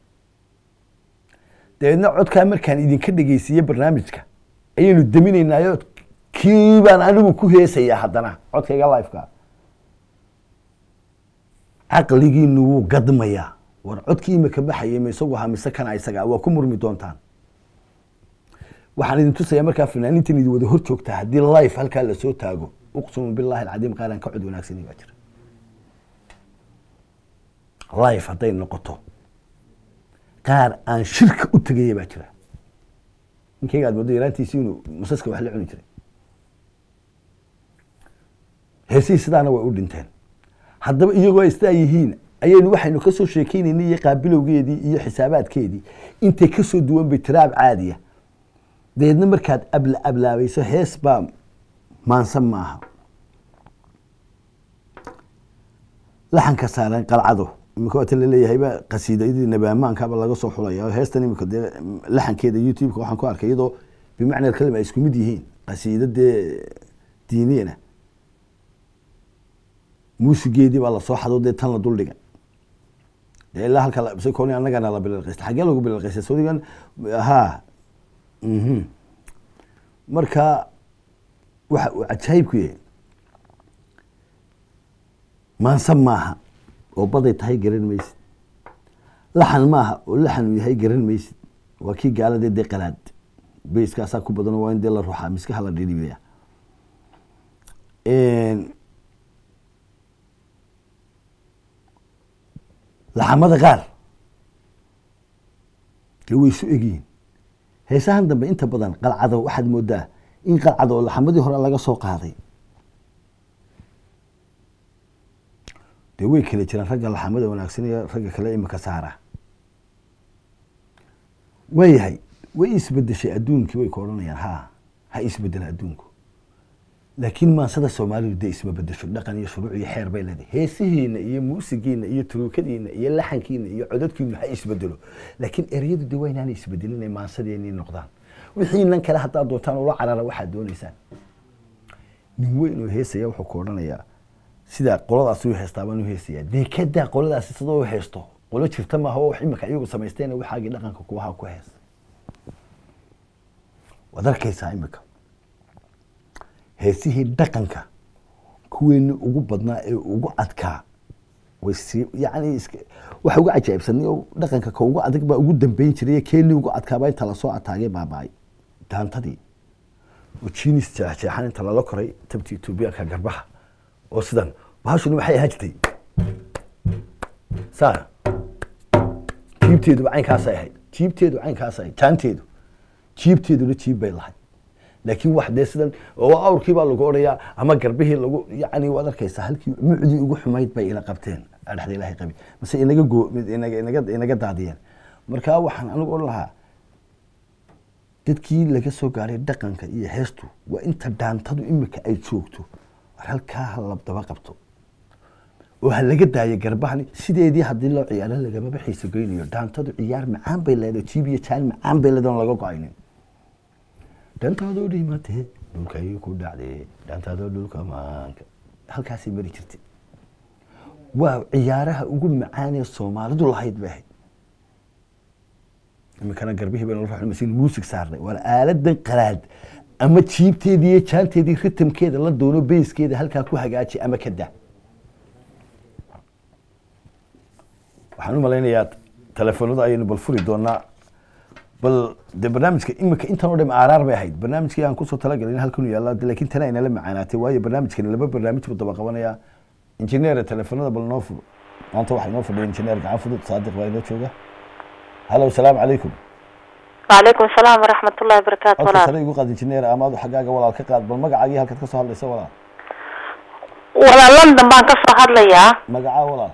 dabeedna codkaa markaan idinka dhegeysiiye barnaamijka ayaynu daminaynaayo kii baan anigu ku heesayaa haddana codkayga lifeka caqligiinu wuu gadmayaa war codkii imika baxayay ma isagu ahaa mise kana isaga waa ku murmi doontaan waxaan idin tusayaa markaa fanaaniintan idin wada hor joogtaa haddii life halkaa lasoo taago uqsimu billahi alcadiim qaaran ka cod wanaagsani baa jira life hadday noqoto qaar aan shirka u tegaya baa jira ninkayga aad moodo yaraantiisi inuu masaska wax la cuni jiray heesihii sidaana way u dhinteen haddaba iyagoo ay sidaa yihiin ayaynu waxaynu kasoo sheekeynaynay iyo qaabilowgeedii iyo xisaabaadkeedii intay kasoo duwan bay tiraab caadiya dabeedna markaad abla ablaabayso hees baa maansan maaha laxanka saaran qalcado imika waata laleeyahayba qasiidadii nabaamaankaba laga soo xulaya oo heestan imika dee laxankeeda youtube-ka waxaan ku arkay iyadoo bimacna kalima ay isku mid yihiin qasiida dee diiniyana muusigeedii baa lasoo xado dee tan la duldhiga dee ilaa halka bsconi annagana la bilalqaysta xaggee lagu bilalqaysta sodigan ha mhm marka waxa uu cajaayibku yahay maansan maaha oo baday tahay garan maysid laxan maaha oo laxan uu yahay garan maysid waa kii gaaladee dee qalaad bayskaasaa ku badan waa in dee la ruuxaa miskaha la dhidhibaya laxamada qaar dee way isu egyihiin heesahan dambe inta badan qalcado waxaad moodaa in qalcado oo laxamadii hore laga soo qaaday dee way kala jiraan ragga laxamada wanaagsan iyo ragga kale imika saara waayahay way isbedeshay adduunkii way ka odhanayaan ha ha isbedela adduunku laakiin maansada soomaalidu dee isma bedesho dhaqan iyo shuruuc iyo xeer bay leedahay heesihiina iyo muusigiina iyo turuukadiina iyo laxankiina iyo codadkiina ha isbedelo laakiin ereyadu de waa inaanay isbedelin ay maansadeenii noqdaan wixiinan kale haddaad doontaan ula carara waxaad doonaysaan nin weyn oo heesaya wuxuu ku odhanayaa sidaa qoladaas u heestaa baan u heesayaa dee kadaa qoladaasi sidoo u heesto qolo jirta maaha oo wax imika iyagu samaysteen waxaagii dhaqanka kuwaha ku hees waad arkaysaa imika heesihii dhaqanka kuweeni ugu badnaa ee ugu adkaa way sii yani iska waxa ugu cajaa'ibsanay oo dhaqanka ka ugu adag baa ugu dambeyn jiray keenii ugu adkaabaa inta lasoo ataagay baaba'ay daantadii oo jinis jeexjeexan inta lala koray tabti etoobiyaanka garbaha oo sidan bahashuni waxay ahaan jirtay saa jiibteeduba caynkaasay ahayd jiibteedu caynkaasay ahayd jaanteedu jiibteeduna jiib bay lahayd laakiin wax dee sidan oo awrkii baa lagu odhayaa ama garbihii lagu yani waad arkaysaa halkii mucdii ugu xumayd bay ila qabteen adhexda ilahay qabi mase inaga goo inaga inaga inaga daadiyeen marka waxaan anigu odhan lahaa dadkii laga soo gaaray dhaqanka iyo heestu waa inta dhaantadu imika ay joogto war halkaa ha labdaba qabto oo ha laga daayo garbahani sideedii haddii loo ciyaaro lagamaba xiiso geynayo dhaantadu ciyaar macaan bay leedahay jiib iyo jaan macaan bay leedahay on laga go-aynin dhantaadoo dhimatee dhulkay ku dhacdee dhantaadoo dhulka maanka halkaasay mari jirtay waa ciyaaraha ugu macaanee soomaalidu lahayd bay ahayd iminkana garbihii baynu la ruxnay muusig saarnay waana aaladan qalaad ama jiibteedii iyo jaanteedii ritamkeeda la doono beyskeeda halkaa ku hagaaji ama ka daa waxaan u malaynayaa telefoonada ayaynu bal furi doonaa bal de barnaamijka imika intan oo dham aaraar bay ahayd barnaamijkii aan kusoo talagalin halkan u yaalla lakin tana aynala macaanaatay waayo barnaamijkani laba barnaamij buu daba qabanayaa injineera telefoonada bal noo furo maanta waxaa inoo fadhiya injineer gacan fudud saadiq baa inoo jooga hallo asalaamu calaykum وعليكم السلام ورحمة الله وبركاته codka walaal sare igu qaad injineer amaadu xaggaaga walaal ka qaad bal magacaagii halkaad ka soo hadlaysa walaal walaal london baan ka soo hadlayaa magacaa walaal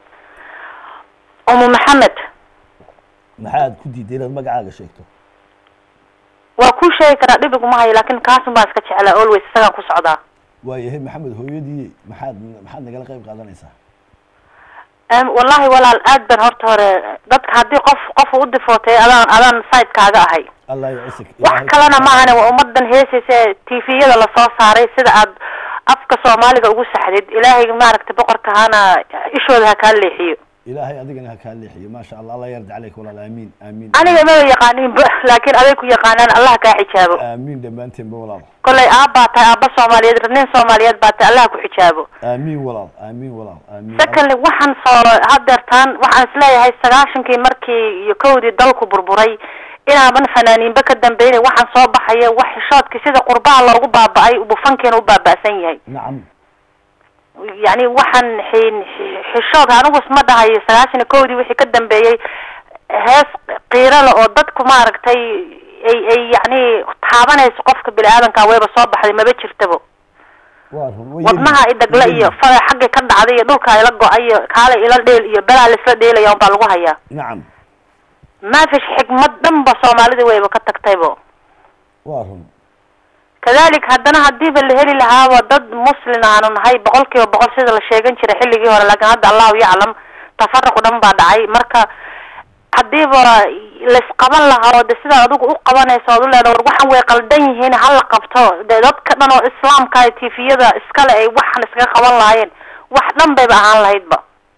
umu maxamed maxaad ku diiday inaad magacaaga sheegto waa kuu sheegi karaa dhib iguma hayo laakin kaasun baan iska jeclaa always isagaan ku socdaa waayahay maxamed hooyadii maxaad maxaad nagala qayb qaadanaysaa Em, wallahi walaal aad ban horta hore dadka haddii qof qof u difootay adaan adaan sidekaaga ahay allah yacisik wax kalena maahane waa ummadan heesaysa ee tviyada lasoo saaray sida aad afka soomaaliga ugu saxdid ilaahay maaragtay boqorka hana ishooda ha kaa leexiyo ilaahay adigana ha kaa leexiyo maasha allah allah yarda caleyk walaal aamiin aamiin aniga maba yaqaaninba laakiin aday ku yaqaanaan allah kaa xijaabo aamiin dhammaanteenba walaal kollay aabbaa tahay aabba soomaaliyeed nin soomaaliyeed baa tahay allah ku xijaabo aamiin walaal aamiin walaal aamiin secondly waxaan soo hadeertaan waxaan isleeyahay sagaashankii markii iyo kowdii dalku burburay inaaban fanaaniinba ka dambeynay waxaan soo baxaya wax xishoodkii sida qurbaha loogu baaba-ay bufankiina u baaba'san yahay nacam yacni waxaan xin- xishood anigu isma dhahayo sagaashan iyo kowdii wixii ka dambeeyey hees qiirale oo dadku maaragtay ay ay yacni taabanayso qofka bini aadanka wayba soo baxday maba jirtaba waa run way wadnaha i dhagla iyo fada xagga ka dhacday iyo dhulka ila go-ay iyo kaala ila dheel iyo belaa laisla dheelaya unbaa lagu hayaa nacam maafish xigmad dhanba soomaalida wayba ka tagtaybo waa run kadalik haddana hadiiba la heli lahaaba dad muslin aanu nahay boqol kiiba boqol sida la sheegan jiray xilligii hore laakiin hadda allahu yaclam tafaruq dhan baa dhacay marka hadiiba laisqaban lahaa oo de sidaa adigu u qabanayso ood u leedaha war waxan way qaldan yihiin hala qabto dee dadka dhan oo islaamka tifiyada iskale ay waxan iskaga qaban lahaayeen wax dhan bayba ahaan lahaydba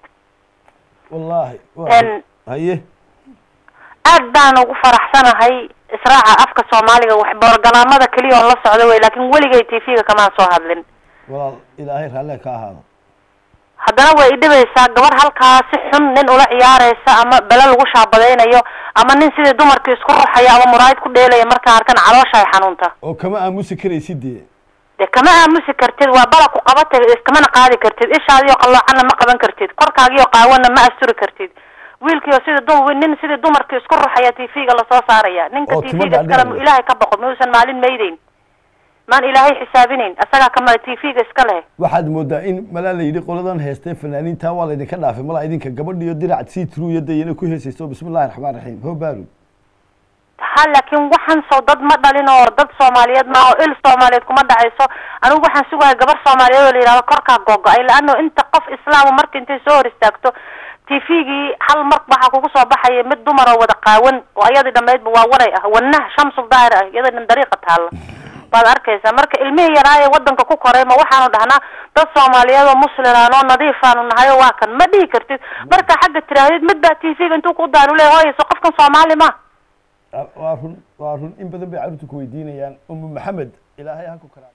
wallaahi waa En- run. haye aad baan ugu faraxsanahay israaca afka soomaaliga wax borogaraamada keliya oon la socdo wey laakiin weligay tv-ga kamaan soo hadlin walaal ilaahay raalle ka ahaado haddana way idhibaysaa gabar halkaa si xun nin ula ciyaaraysa ama bele lagu shaabadaynayo ama nin sidii dumarkii isku ruxaya ama muraayid ku dheelaya markaa arkan caloosha ay xanuunta oo kama aamusi karaysid dee dee kama aamusi kartid waa bala ku qabatay iskamana qaadi kartid ishaadiyo qalloocana ma qaban kartid korkaagiyo qaawana ma asturi kartid wiilkiio sidii dum nin sidii dumarkii isku ruxaya tv-ga lasoo saaraya ninka Oo timo tv-ga iskale dhaadheer. ilaahay ka boqo mausan maalin maydeyn maan ilaahay xisaabinayn asagaa kama tv-ga iska leh waxaad moodaa in malaa la yidhi qoladan heestee fanaaniinta waa laydinka dhaafay malaa idinka gabadhiyo dirac sii truuya dayana ku heesayso bismillahi raxmaan raxiim ho baaru ha laakiin waxaan soo dad ma dhalin oo dad soomaaliyeed ma oo il soomaaliyeed kuma dhacayso anigu waxaan sugahay gabar soomaaliyeed oo la yidhahdo korkaa googo-ay laano inta qof islaama marka intay soo hor istaagto tv-gii hal mar waxaa kugu soo baxaya mid dumar oo wada qaawan oo ayadii dhammaydba waa waray ah wanah shamsul daahir ah iyada dhan dariiqa taalla baad arkaysaa marka ilmihii yaraa ee wadanka ku koray ma waxaanu dhahnaa dad soomaaliyeed oo muslimaan oo nadiifaanu nahay oo waa kan ma dhihi kartid marka xagga tiraahdeed mid baa tv-ga intuu ku daanu leeya hooyayso qofkan soomaali ma waa run waa run in badan bay carruurta ku weydiinayaan umu maxamed ilaahay ha ku karaa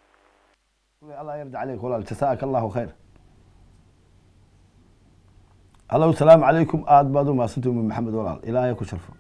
allah yarda caleyk walaal jasaaka allahu khayr hallow salaamu calaykum aada baad u mahadsantay umu maxamed walaal ilaahay ha ku sharfo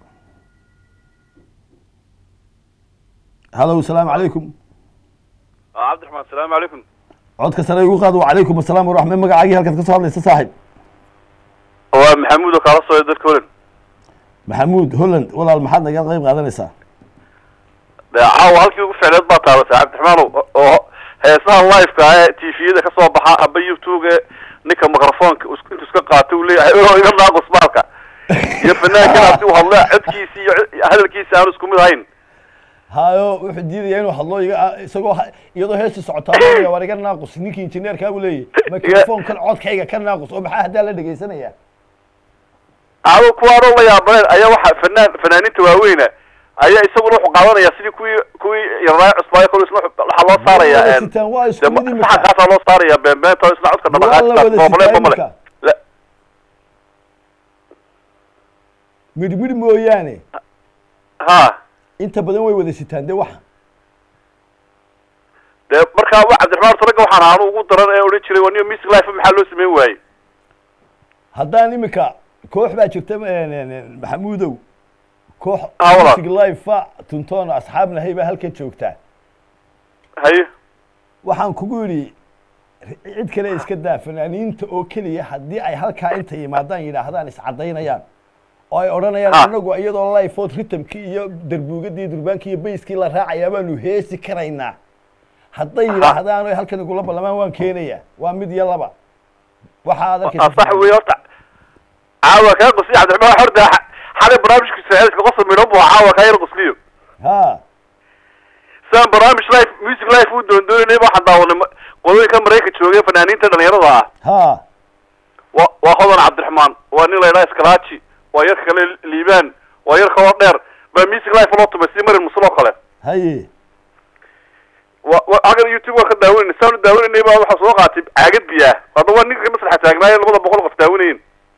hallow salaamu calaykum cabdiraxmaan asalaamu calaykum codka sare igu qaad wacalaykum asalaam waraxme magacaagii halkaad ka soo hadlaysa saaxib waa maxamuud oo kaala sooya dadka holan maxamuud holland walaal maxaad naga qayb qaadanaysaa dee caawa halkii ugu ficneed baa taabatay cabdiraxmaanow oo heesaha liveka ah ee tviyada ka soo baxa aba youtube ninka microfonka is- intu iska qaata uu leeyahay oo iga naaqus maalka iyo fanaankan hadii uu hadla codkiisi iyo hadalkiisi aanu isku mid ahayn hayo wuxuu diidaya inuu hadlo iga isagoo ha- iyadoo heestii socotaa war iga naaqus ninkii injineerkaa buu leeyahy microfonkan codkayga ka naaqus oo maxaa haddaa la dhegaysanaya adu kuwaanoo la yaabaneen ayaa waxa fanaan fanaaniinta waaweyna ayaa isaguna wuxuu qaadanaya sidii kuwii kuwii yaraayo cusbaayo kol isna waxaa loo saaraya Waa een, sitaan, waa isku dee mid ma- imika. saxankaasaa loo saaraya beenbeenta oo isna codka Waa la wada dabaqaadka sitaan male imika. La- midhmidh mooyaane ha inta badan way wada sitaan de waxa dee markaa wa cabdiraxmaan horta ragga waxaan aanu ugu daran ee odhan jiray waa niyo music life maxaa loo sameyn waayey haddaan imika koox baa jirta een, een, een, maxamuudow koox Ah, walaal. music life tuntoon asxaab nahay baa halkan joogtaa haye waxaan kugu yidhi cid kale iska daa fanaaniinta oo keliya haddii ay halkaa inta yimaadaan yidhaahdaan iscadaynayaan oo ay odhanayaan Ha. anagu iyadoo lifeood ritamkii iyo darbuugadii durbaankii iyo bayskii la raacayaa baanu heesi karaynaa hadday yidhaahdaan oy halkan igula ballamaan waan keenayaa waa mid iyo laba waxa aad Ah, arkaysa sax wey horta caawa kaa qusliyo cabdiraxmaan horta xa- xalay barnaamijka saaciidka qosol midhan buu caawa kaa yar qusliyo ha sidaan barnaamij life music life uu doondoonayay waxaan daawanay ma- qolooyinka maraykanka joogay fanaaniinta dhalinyarada ah ha waa waa hodan cabdiraxmaan waa nin la yidhaha iskalaaji waa yarka kale liibaan waa yar kaloo dheer baa music life loo tumay si marin muslo kale haye wa wa hagan youtube waa ka daawanayna saanu daawanaynay baa waxaa soo qaatay caagad biyaa hadda waa ninka masraxa taagnaaye labada boqol qof daawanayin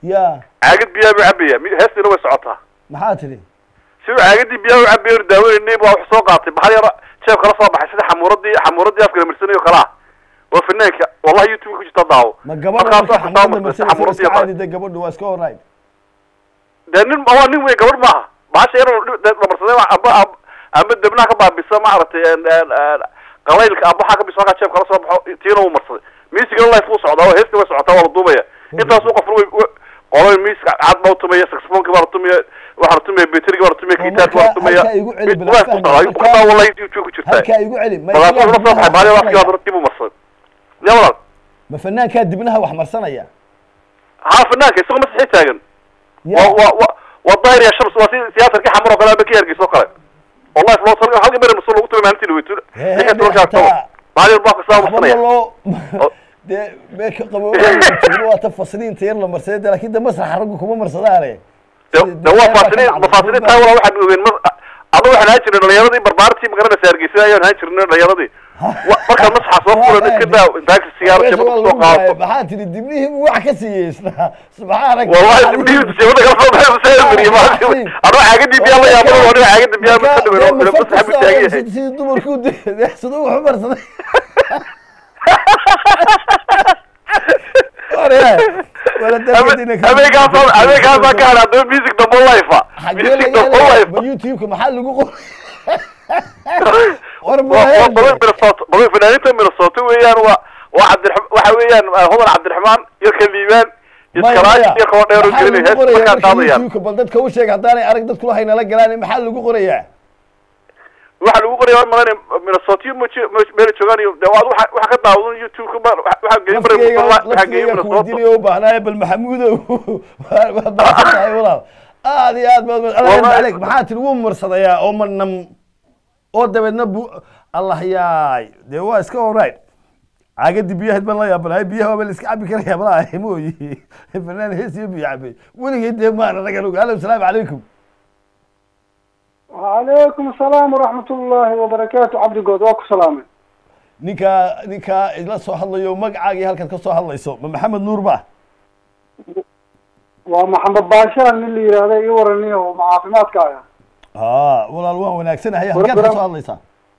ya caagad biyaa buu cabaya mi- heestiina way socotaa maxaa tidhi si uu caagadii biyaa u cabaya or daaweynay baa wax soo qaatay baxal yar jeeb kala soo baxay sida xamuuradii xamuuradii afkala marsanayo kala ah waa fanaanka wallahi youtube ku jirta daawo ma gabadha Markaas marka wax xamuurada kusoo marsanaysa martay waa iska xamuuradii caadi de gabadhu waa iska alright dee nin waa nin wey gabadh maaha bahasha yar la marsaday waa amba amba- amba debnaha ka baabisa maaragtay en- en- en qalaylka amba waxaa ka bisa halkaa jeeb kala soo baxo tiina uu marsaday miisigana life uu socdaa oo heesta way socotaa waa la duubaya intaasuu qofna way way- qolay miiska cad baa utumaya saxophoneki baa la tumaya waxaa la tumaya beteriga baa la tumaya Oo gitaarka baa la marka tumaya halkaa igu celi mid bala life fahmi, uu socdaa halkaa- kutaa wallahi youtube ku jirtaa halkaa igu celi ma markaasuu isagaa la soo baxay dibnaha baali wax afkii marsanaya? baa dib u marsaday ya walaal ma fanaankaa dibnaha wax marsanaya haa fanaanka isagoo masixi taagan ya waa waa waa waa daahir ya shams waa si siyaatarkii xamar oo kale ama ka hargeysa oo kale wallahi loo sal halka meel masul lagu tumay maalintii weytu Hee, ninka hee, tolka hataa- agtaba maalin baa ka saa waxba marsanaya loo Oo. dee meeka qabooba waa ta fasliinta yar la marsaday de laakiin de masraxa raggu kuma marsadaane de de waa faasiliin mafaasiliin taa walaa waxaan ogeyn mar adu waxaan ahaan jirnay dhalinyaradii barbaartii magaranaysa hargeysa ayaan ahaan jirnay dhalinyaradii Wa- markaad masaxa soo furan iska daa intaagsi sigaaro jabada kusoo qaadato maxaa tiri dibnihii buu wax ka siiyeysnaa subxaanak wallahi dibdihii jabada kala soo baxay masaya mariye maalintii anoo caagadii biyaa la yaabada oo aniga caagadii biyaa ma ka dhaweyn oo masaxa buu taagan yahay sidii dumarku siduu wax u marsaday ameekaasoo ameekaasoo ka hadha adaba music dambo life xagee music laga dambo helaya life ma youtube-ka maxaa lagu qor war waa waa qolada minnesota qolada fanaaniinta minnesota weeyaan waa waa cabdiraxmaan waxa weeyaan hodan cabdiraxmaan yarka liibaan iskalaaji iyo kaba dheer oo gelinay hees markaa qaadayaan youtube bal dadka u sheeg haddaanay arag dadku waxay nala galaan maxaa lagu qorayaa waxaa lagu qoraya madan minnesota iyo mj meel joogaan iyo de waad waxa waxa ka daawadan youtube ka waxaa geeyay mara laftigayga waxaa geeyay laftigayga minnesota kuweydiinaya u baahnaaye bal maxamuudow waad baahan tahay walaal aad iyo aad baad allah Wallahi- aleyk maxaa tiri wuu marsadayaa oo manam oo dabeedna bu allah yaay dee waa iska alright caagadii biyahayd baan la yaabanahay biyaha waa la iska cabi karaya malaha mooyi fanaan hees iyo biyo cabay weligay dee maana naga lug alo asalaamu calaykum وعليكم السلام ورحمة الله وبركاته عبد الجود واكو سلامة ninkaa ninkaa idla soo hadlayo magacaagii halkaad ka soo hadlayso ma maxamed nuur ba ومحمد باشا من اللي هذا يورني ومعافمات كايا aa walaal waan wanaagsanahay halkaad ka soo hadlaysaa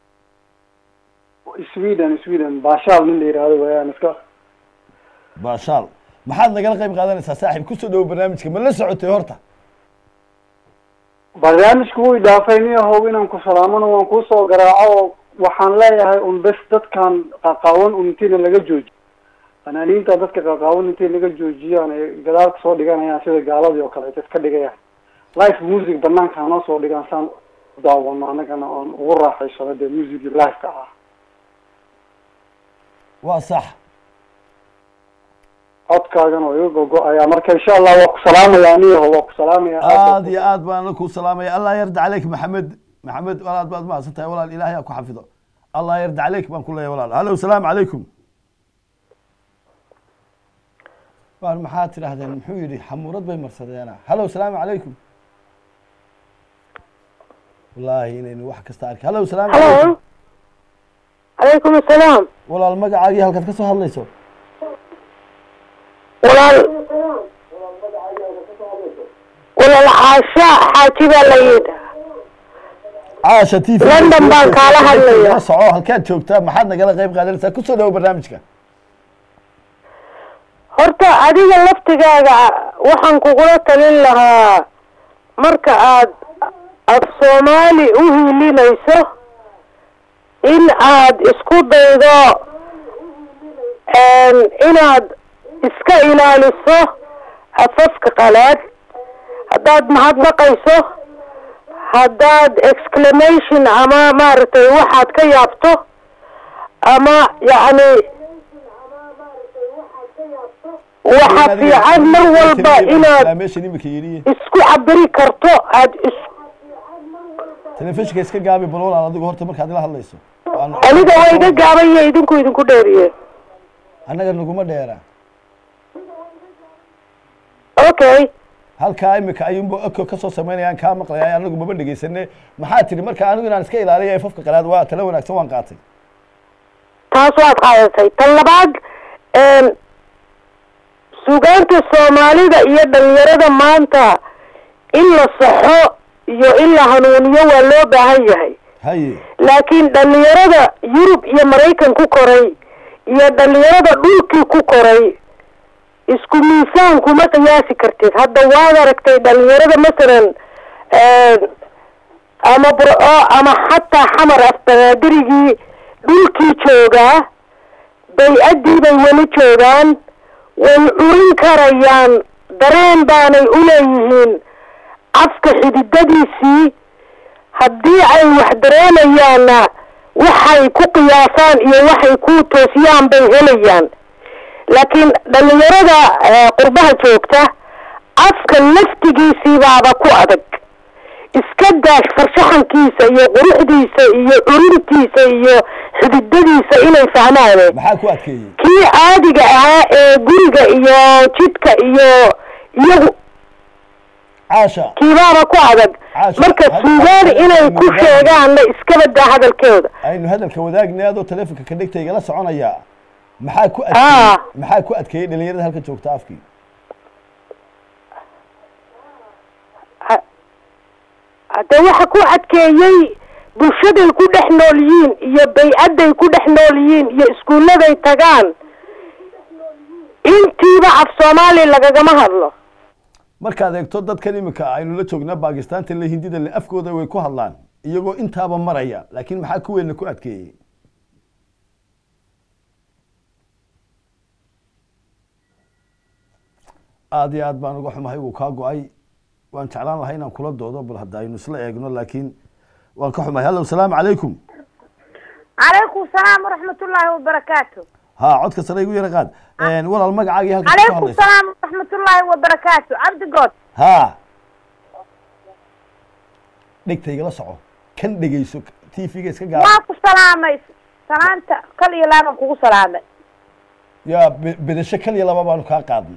سويدن سويدن باشا من اللي هذا ويا نسكا baashaal maxaad nagala qayb qaadanaysaa saaxiib kusoo dhowo barnaamijka ma la socotay horta barnaamijku wuu idaafayni ahow inaan ku salaamano waan kuusoo garaaco waxaan leeyahay un bes dadkan qaqaawan un intiina laga joojiyo fanaaniinta dadka qaqaawan intay laga joojiyaan ay gadaal kasoo dhiganayaan sida gaaladii oo kale ay iska dhigayaan live music banaanka hanoo soo dhigaan saan u daawano annagana oon ugu raaxaysano dee musicii live-ka ah waa sax codkaagan oo iga gogo-ayaa marka insha allah waa ku salaamaya aniyaho waa ku salaamaya aad iyo aad baan ku salaamaya allah yarda caleyk maxamed maxamed walaal baad mahadsan tahay walaal ilaahay ha ku xafido allah yarda caleyk baan ku leeyahay walaal hallo salaamu calaykum waar maxaad tidhaahdeen muxuu yidhi xamuurad bay marsadeena hallo salaamu calaykum wallaahi inaynu wax kasta arki hallo salaamu calaykum halo calaykum asalaam walaal magacaagii halkaad ka soo hadlayso walaal walaal caasha xaaji baa la yidhi caasha t v London baan kaala hadlaya. la soco halkaad joogtaa maxaad nagala qayb qaadanaysaa kusoo dhawo barnaamijka horta adiga laftigaaga waxaan kugula talin lahaa marka aad af soomaali u hiilinayso in aad isku daydo inaad iska ilaaliso afafka qalaad haddaad mahadnaqayso haddaad exclamation ama maaragtay waxaad ka yaabto ama yacni waxa fiican mar walba inaad meeshan imika yidhi isku cabiri karto aad is telefishinka iska gaabi bal walaal adigu horta markaad ila hadlayso Waan- aniga waa iga gaaban iyo idinku idinku dheeriye annaga naguma dheera okay halkaa imika ayuunba eko kasoo samaynayaan kaa maqlaya anagu maba dhegaysane maxaa tiri marka anigu inaan iska ilaaliyo afafka qalaad waa tala wanaagsan waan qaatay taas waad qaadatay tan labaad suugaanta soomaalida iyo dhalinyarada maanta in la saxo iyo in la hanuuniyo waa loo baahan yahay haye laakiin dhalinyarada yurub iyo maraykan ku koray iyo dhalinyarada dhulkii ku koray isku miisaan kuma qiyaasi kartid hadda waad aragtay dhalinyarada masalan ama burco ama xataa xamar afbanaadirigii dhulkii joogaa bay-addii bay weli joogaan way curin karayaan dareen baanay uleeyihiin afka xididadiisii haddii ay wax dareemayaanna waxay ku qiyaasaan iyo waxay ku toosiyaan bay helayaan laakiin dhalinyarada qurbaha joogta afka laftigiisii baaba ku adag iska daash farshaxankiisa iyo quruxdiisa iyo curintiisa iyo xididadiisa inay fahmaane maxaa ku adkeeyey kii caadiga ahaa ee guriga iyo jidka iyo iyagu caasha kiibaaba ku adag Caasha, marka had- suugaan had- inay had- ku had- sheegaanna iskaba daa hadalkeeda aynu hadalka wadaagna adoo telefonka ka dhigta igala soconaya maxaa ku Ah. adkeeyey maxaa ku adkeeyey dhalinyarada halka joogta afkii hadde waxa ku adkeeyey bulshaday ku dhex nool yihiin iyo bay-adday ku dhex nool yihiin iyo iskuulladay tagaan intiiba af soomaali lagagama hadlo markaad eegto dadkan imika aynu la joognaa bakistaanta le hindida le afkooda way ku hadlaan iyagoo intaaba maraya laakiin maxaa kuweena ku adkeeyey aada iyo aad baan uga xumahay wuu kaa go-ay waan jeclaan lahay inaan kula doodo bal hadda aynu isla eegno laakiin waan ka xumahay hallo salaamu calaykum calaykum salaam waraxmatullaahi wabarakaatu ha codka sare igu yara qaad walaal magacaagii halka ka calaykum hadlaysa salaam waraxmatullaahi wabarakaatu cabdigood ha dhegta igala soco kan dhegeyso t v-ga iska gaara waa ku salaamay salaanta kal iyo laaban kugu salaamay yaa be- bedasho kal iyo laba baanu kaa qaadnay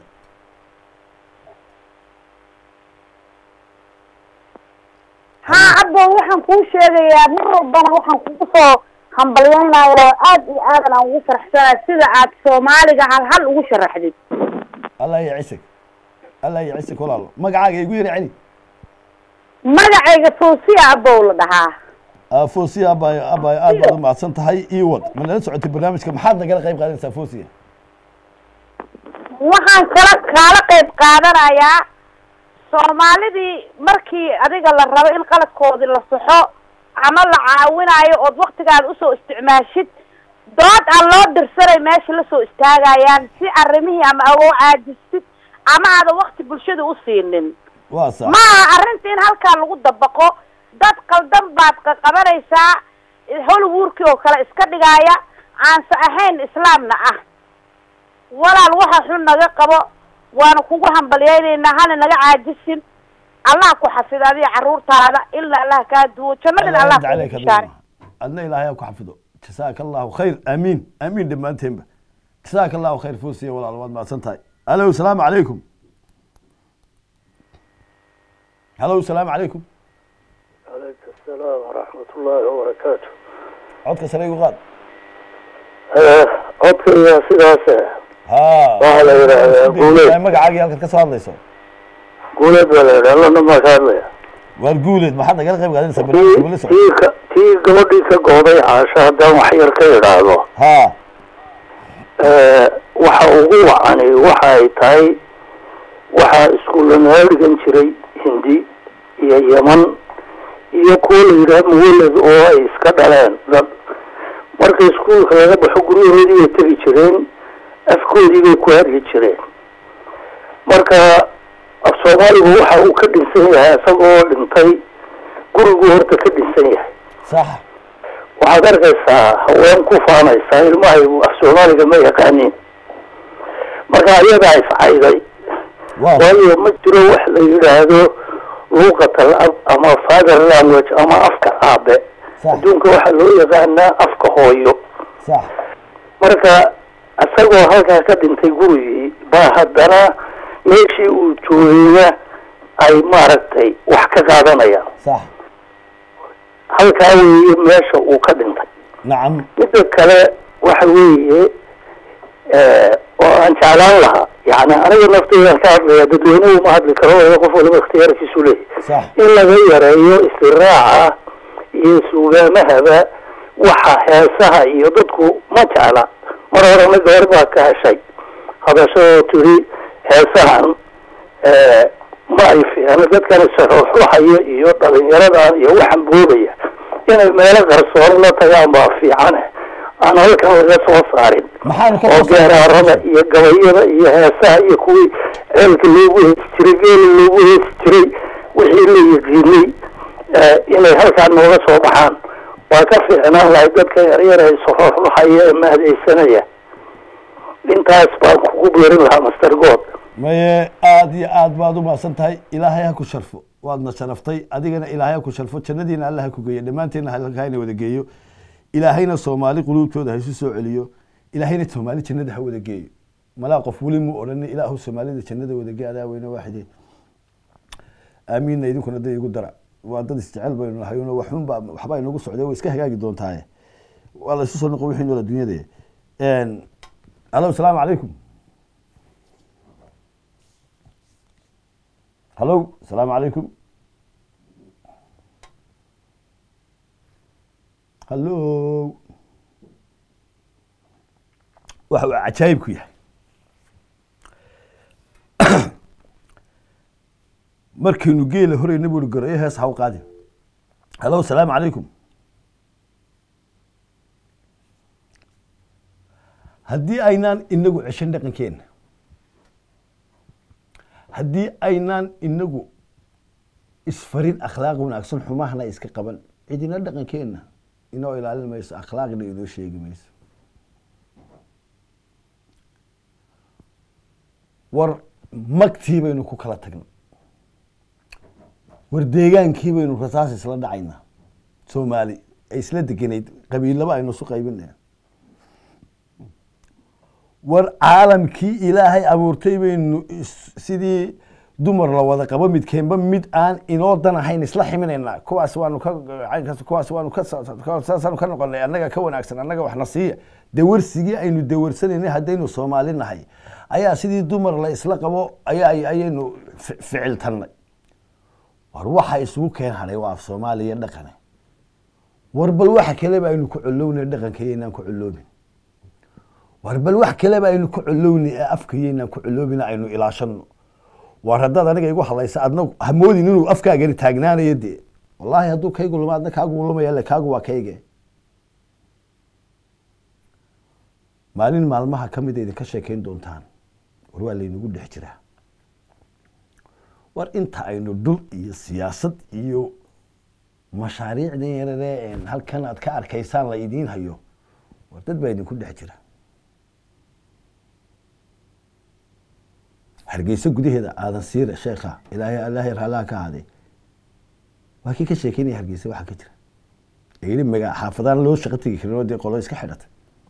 haa abbo waxaan kuu sheegayaa mar walbana waxaan kugu soo hambalyaynayaa aad iyo aadan aan ugu faraxsanaa sida aad soomaaliga hal hal ugu sharaxdid allah ya cisig allah ya cisig walaalo magacaaga igu yara celi magacayga fawsiya abbow la dhahaa Ah, foosiya abay abay aad baad u mahadsan tahay ii wad ma nala socotay barnaamijka maxaad nagala qayb qaadanaysaa foosiya waxaan kala kaala qayb qaadanayaa soomaalidii markii adiga la rabo in qaladkoodii la saxo ama la caawinayo ood waktigaada usoo isticmaashid dood aan loo dirsanay meesha lasoo istaagayaan si arrimihii ama agoo caajistid ama aadan wakti bulshada u siinin waa sax ma aha arrinta in halkaa lagu dabaqo dad qaldan baad qaqabanaysaa hollywoodkii oo kale iska dhigaaya aanse ahayn islaamna ah walaal waxa xun naga qabo waana kugu hambalyaynaynaa hana naga caajisin allah ku xafid adiga carruurtaada ilaa allah kaa duwo jannadina allah Allah kugu yajcalaka bishaare minhum. adna ilaahay ha ku xafido jasaaka allahu khayr aamiin aamiin dhammaanteenba jasaaka allahu khayr foosiya walaal waad mahadsan tahay alo salaamu calaykum halo salaamu calaykum calayka asalaam waraxmat ullaahi wabarakaatu codka sare igu qaad codkayga sidaas ha Waxaa la yidhaahdaa guuleed. magacaagii halkaad ka soo hadlayso guuleed baa la yidhaha lana maa ka hadlaya waar guuleed maxaad nagala qayb qaadanaysaa barnaamijka tii weli socod tii ka tii gabadhii ka gooday caasho haddaan wax yar ka idhaahdo ha waxa ugu wacani waxa ay tahay waxaa iskuulla naga dhigan jiray hindi iyo yeman iyo kuwa la yidhaha muwalad oo ay iska dhaleen dad marka iskuulka laga baxo guryahoodii bay tegi jireen afkoodii bay ku hadli jireen marka af soomaaligu waxa uu ka dhinsan yahay isagoo dhintay gurigu horta ka dhinsan yahay sax waxaad arkaysaa haween ku faanaysaa ilmahaygu af soomaaliga ma yaqaanin marka ayadaa iscayday waa waayo ma jiro wax la yidhaahdo luuqat al-ab ama father language ama afka aabe sax adduunka waxaa loo yaqaanaa afka hooyo sax marka isagoo halkaa ka dhintay gurigii baa haddana meeshii uu joogayna ay maaragtay wax ka qaadanayaan sax halkaa weeye meesha uu ka dhintay nacam midda kale waxa weeye oo aan jeclaan lahaa yani aniga nafteydan ka hadlaya dadweynuhu ma hadli karo oo qof waliba ikhtiyaarkiisu leeyahy sax in laga yareeyo istiraaca iyo suugaamahaba waxa heesaha iyo dadku ma jecla mar horena gabar baa ka heshay hadashadoo tiri heesahan ma ay fiicno dadkan isaxuuxuxaya iyo dhalinyaradan iyo waxan boobaya inay meelo qarsoon la tagaan baa fiicane aan halkan laga soo saarin maxaanu ka oo qosay? geeraarada iyo gabayada iyo heesaha iyo kuwii ceelka loogu heesi jiray geela loogu heesi jiray wixii la yiqiinay eh, inay halkaan nooga soo baxaan waa ka fiicnaan lahay dadka yaryar ee saxuuxuxaya ee mahadaysanaya intaas baan kugu beerin lahaa master god maye aada iyo aad baad u mahadsan tahay ilaahay ha ku sharfo waadna sharaftay adigana ilaahay ha ku sharfo jannadiina alla ha ku geeyo dhammaanteenna halka hayna wada geeyo ilaahayna soomaali quluubtooda ha isu soo celiyo ilaahayna soomaali jannada ha wada geeyo malaa qof weli mu odhani ilaahu soomaalida jannada wada gee adaa weyne waaxide aamiinna idinkuna da igu dara waa dad isjecel baynu nahay una waxun baa waxbaa inagu socday way iska hagaagi doontaaye waa la isu soo noqon wixii noola dunyada alo asalaamu calaykum hallo asalaamu calaykum hallo waxa uu cajaayibku yahay markaynu geela horeyna buri gorayo hees haw qaadi hallo asalaamu calaykum haddii aynaan inagu ceshan dhaqankeenna haddii aynaan inagu isfarin akhlaaq wanaagsan xumahana iska qaban cidina dhaqankeenna inoo ilaalin mayso akhlaaqna inoo sheegi mayso war magtii baynu ku kala tagnay war deegaankii baynu rasaas isla dhacaynaa soomaali ay isla deganayd qabiilaba aynu isu qaybinaya war caalamkii ilaahay abuurtay baynu is- sidii dumar la wada qabo midkeenba mid aan inoo dan ahayn isla ximinaynaa kuwaas waanu ka caynkaas kuwaas waanu ka saasaanu ka noqonay annaga ka wanaagsan annaga waxna siiya dawarsigii aynu dawarsanaynay haddaynu soomaali nahay ayaa sidii dumar la isla qabo ayaa ayaynu fi- ficiltannay war waxa isugu keen hadhay waa af soomaaliya dhaqane war bal waxa kaleba aynu ku colownay dhaqankayaynaan ku coloobin war bal wax kaleba aynu ku colowni ee afkayaynaan ku coloobina aynu ilaashano war haddaad aniga igu hadlaysa adna hamoodin inuu afkaagani taagnaanayo dee wallaahi hadduu kaygu luma adna kaagu lumaya le kaagu waa kayge maalin maalmaha ka mid a idinka sheekeyn doontaan war waa laynagu dhex jiraa war inta aynu dhul iyo siyaasad iyo mashaariicdan yararee een halkan aad ka arkaysaan la idiin hayo war dad baa idinku dhex jira hargeysa gudaheeda aadan siira sheekha ilaahay ilaahay raalaha ka ahaaday waa kii ka sheekeynaya hargeysa waxaa ka jira ee yidhi maga xaafadaan loo shaqo tegi karin oo dee qolo iska xidhatay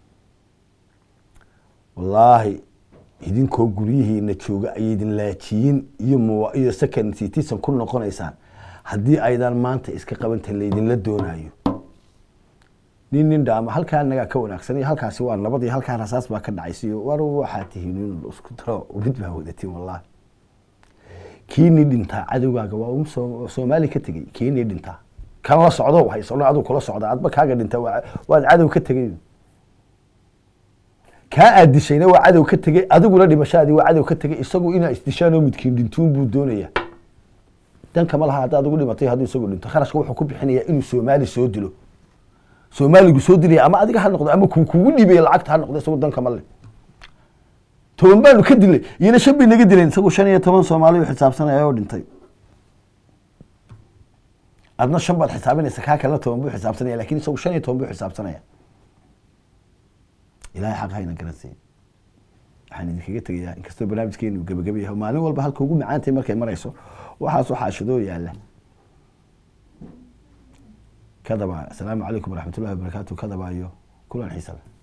wallaahi idinkoo guryihiina jooga ay idin laajiyin iyo muwa iyo second citizen ku noqonaysaan haddii aydan maanta iska qabantan laydinla doonayo nin nin dhaama halkaa nagaa ka wanaagsan iyo halkaasi waa nabad iyo halkaa rasaas baa ka dhacaysiyo war waxaa tihiin in isku daro mid baa wadatiin wallahi kiini dhintaa cadowgaaga waa um soo- soomaali ka tegey kiini dhintaa kan la socdo haysano aduu kula socda adba kaaga dhinta waa- waad cadow ka tegey kaa aad dishayna waa cadow ka tegey adiguna dhimashaadii waa cadow ka tegey isagu inaa isdishaanoo midkiin dhintuun buu doonaya danka ma laha haddaad ugu dhimatay hadduu isagu dhinto kharashka wuxuu ku bixinayaa inuu soomaali soo dilo soomaaligu soo dilaya ama adiga ha noqdo ama kuu kugu dhibaya lacagta ha noqdo isagu danka ma le toban baanu ka dilay iyana shan bay naga dileen isagu shan iyo toban soomaali u xisaabsanaya oo dhintay adna shan baad xisaabinaysa kaa kalena toban buu xisaabsanaya lakin isagu shan iyo toban buu xisaabsanaya ilahay xaq hayna garansiiya waxaan idinkaga tegayaa inkastoo barnaamijkeenu gebageba yahay maalin walba halka ugu macaantay markay marayso waxaas waxaa shadoo yaala kadaba asalaamu calaykum waraxmat ullahi wabarakaatu kadaba iyo kulan xiisa leh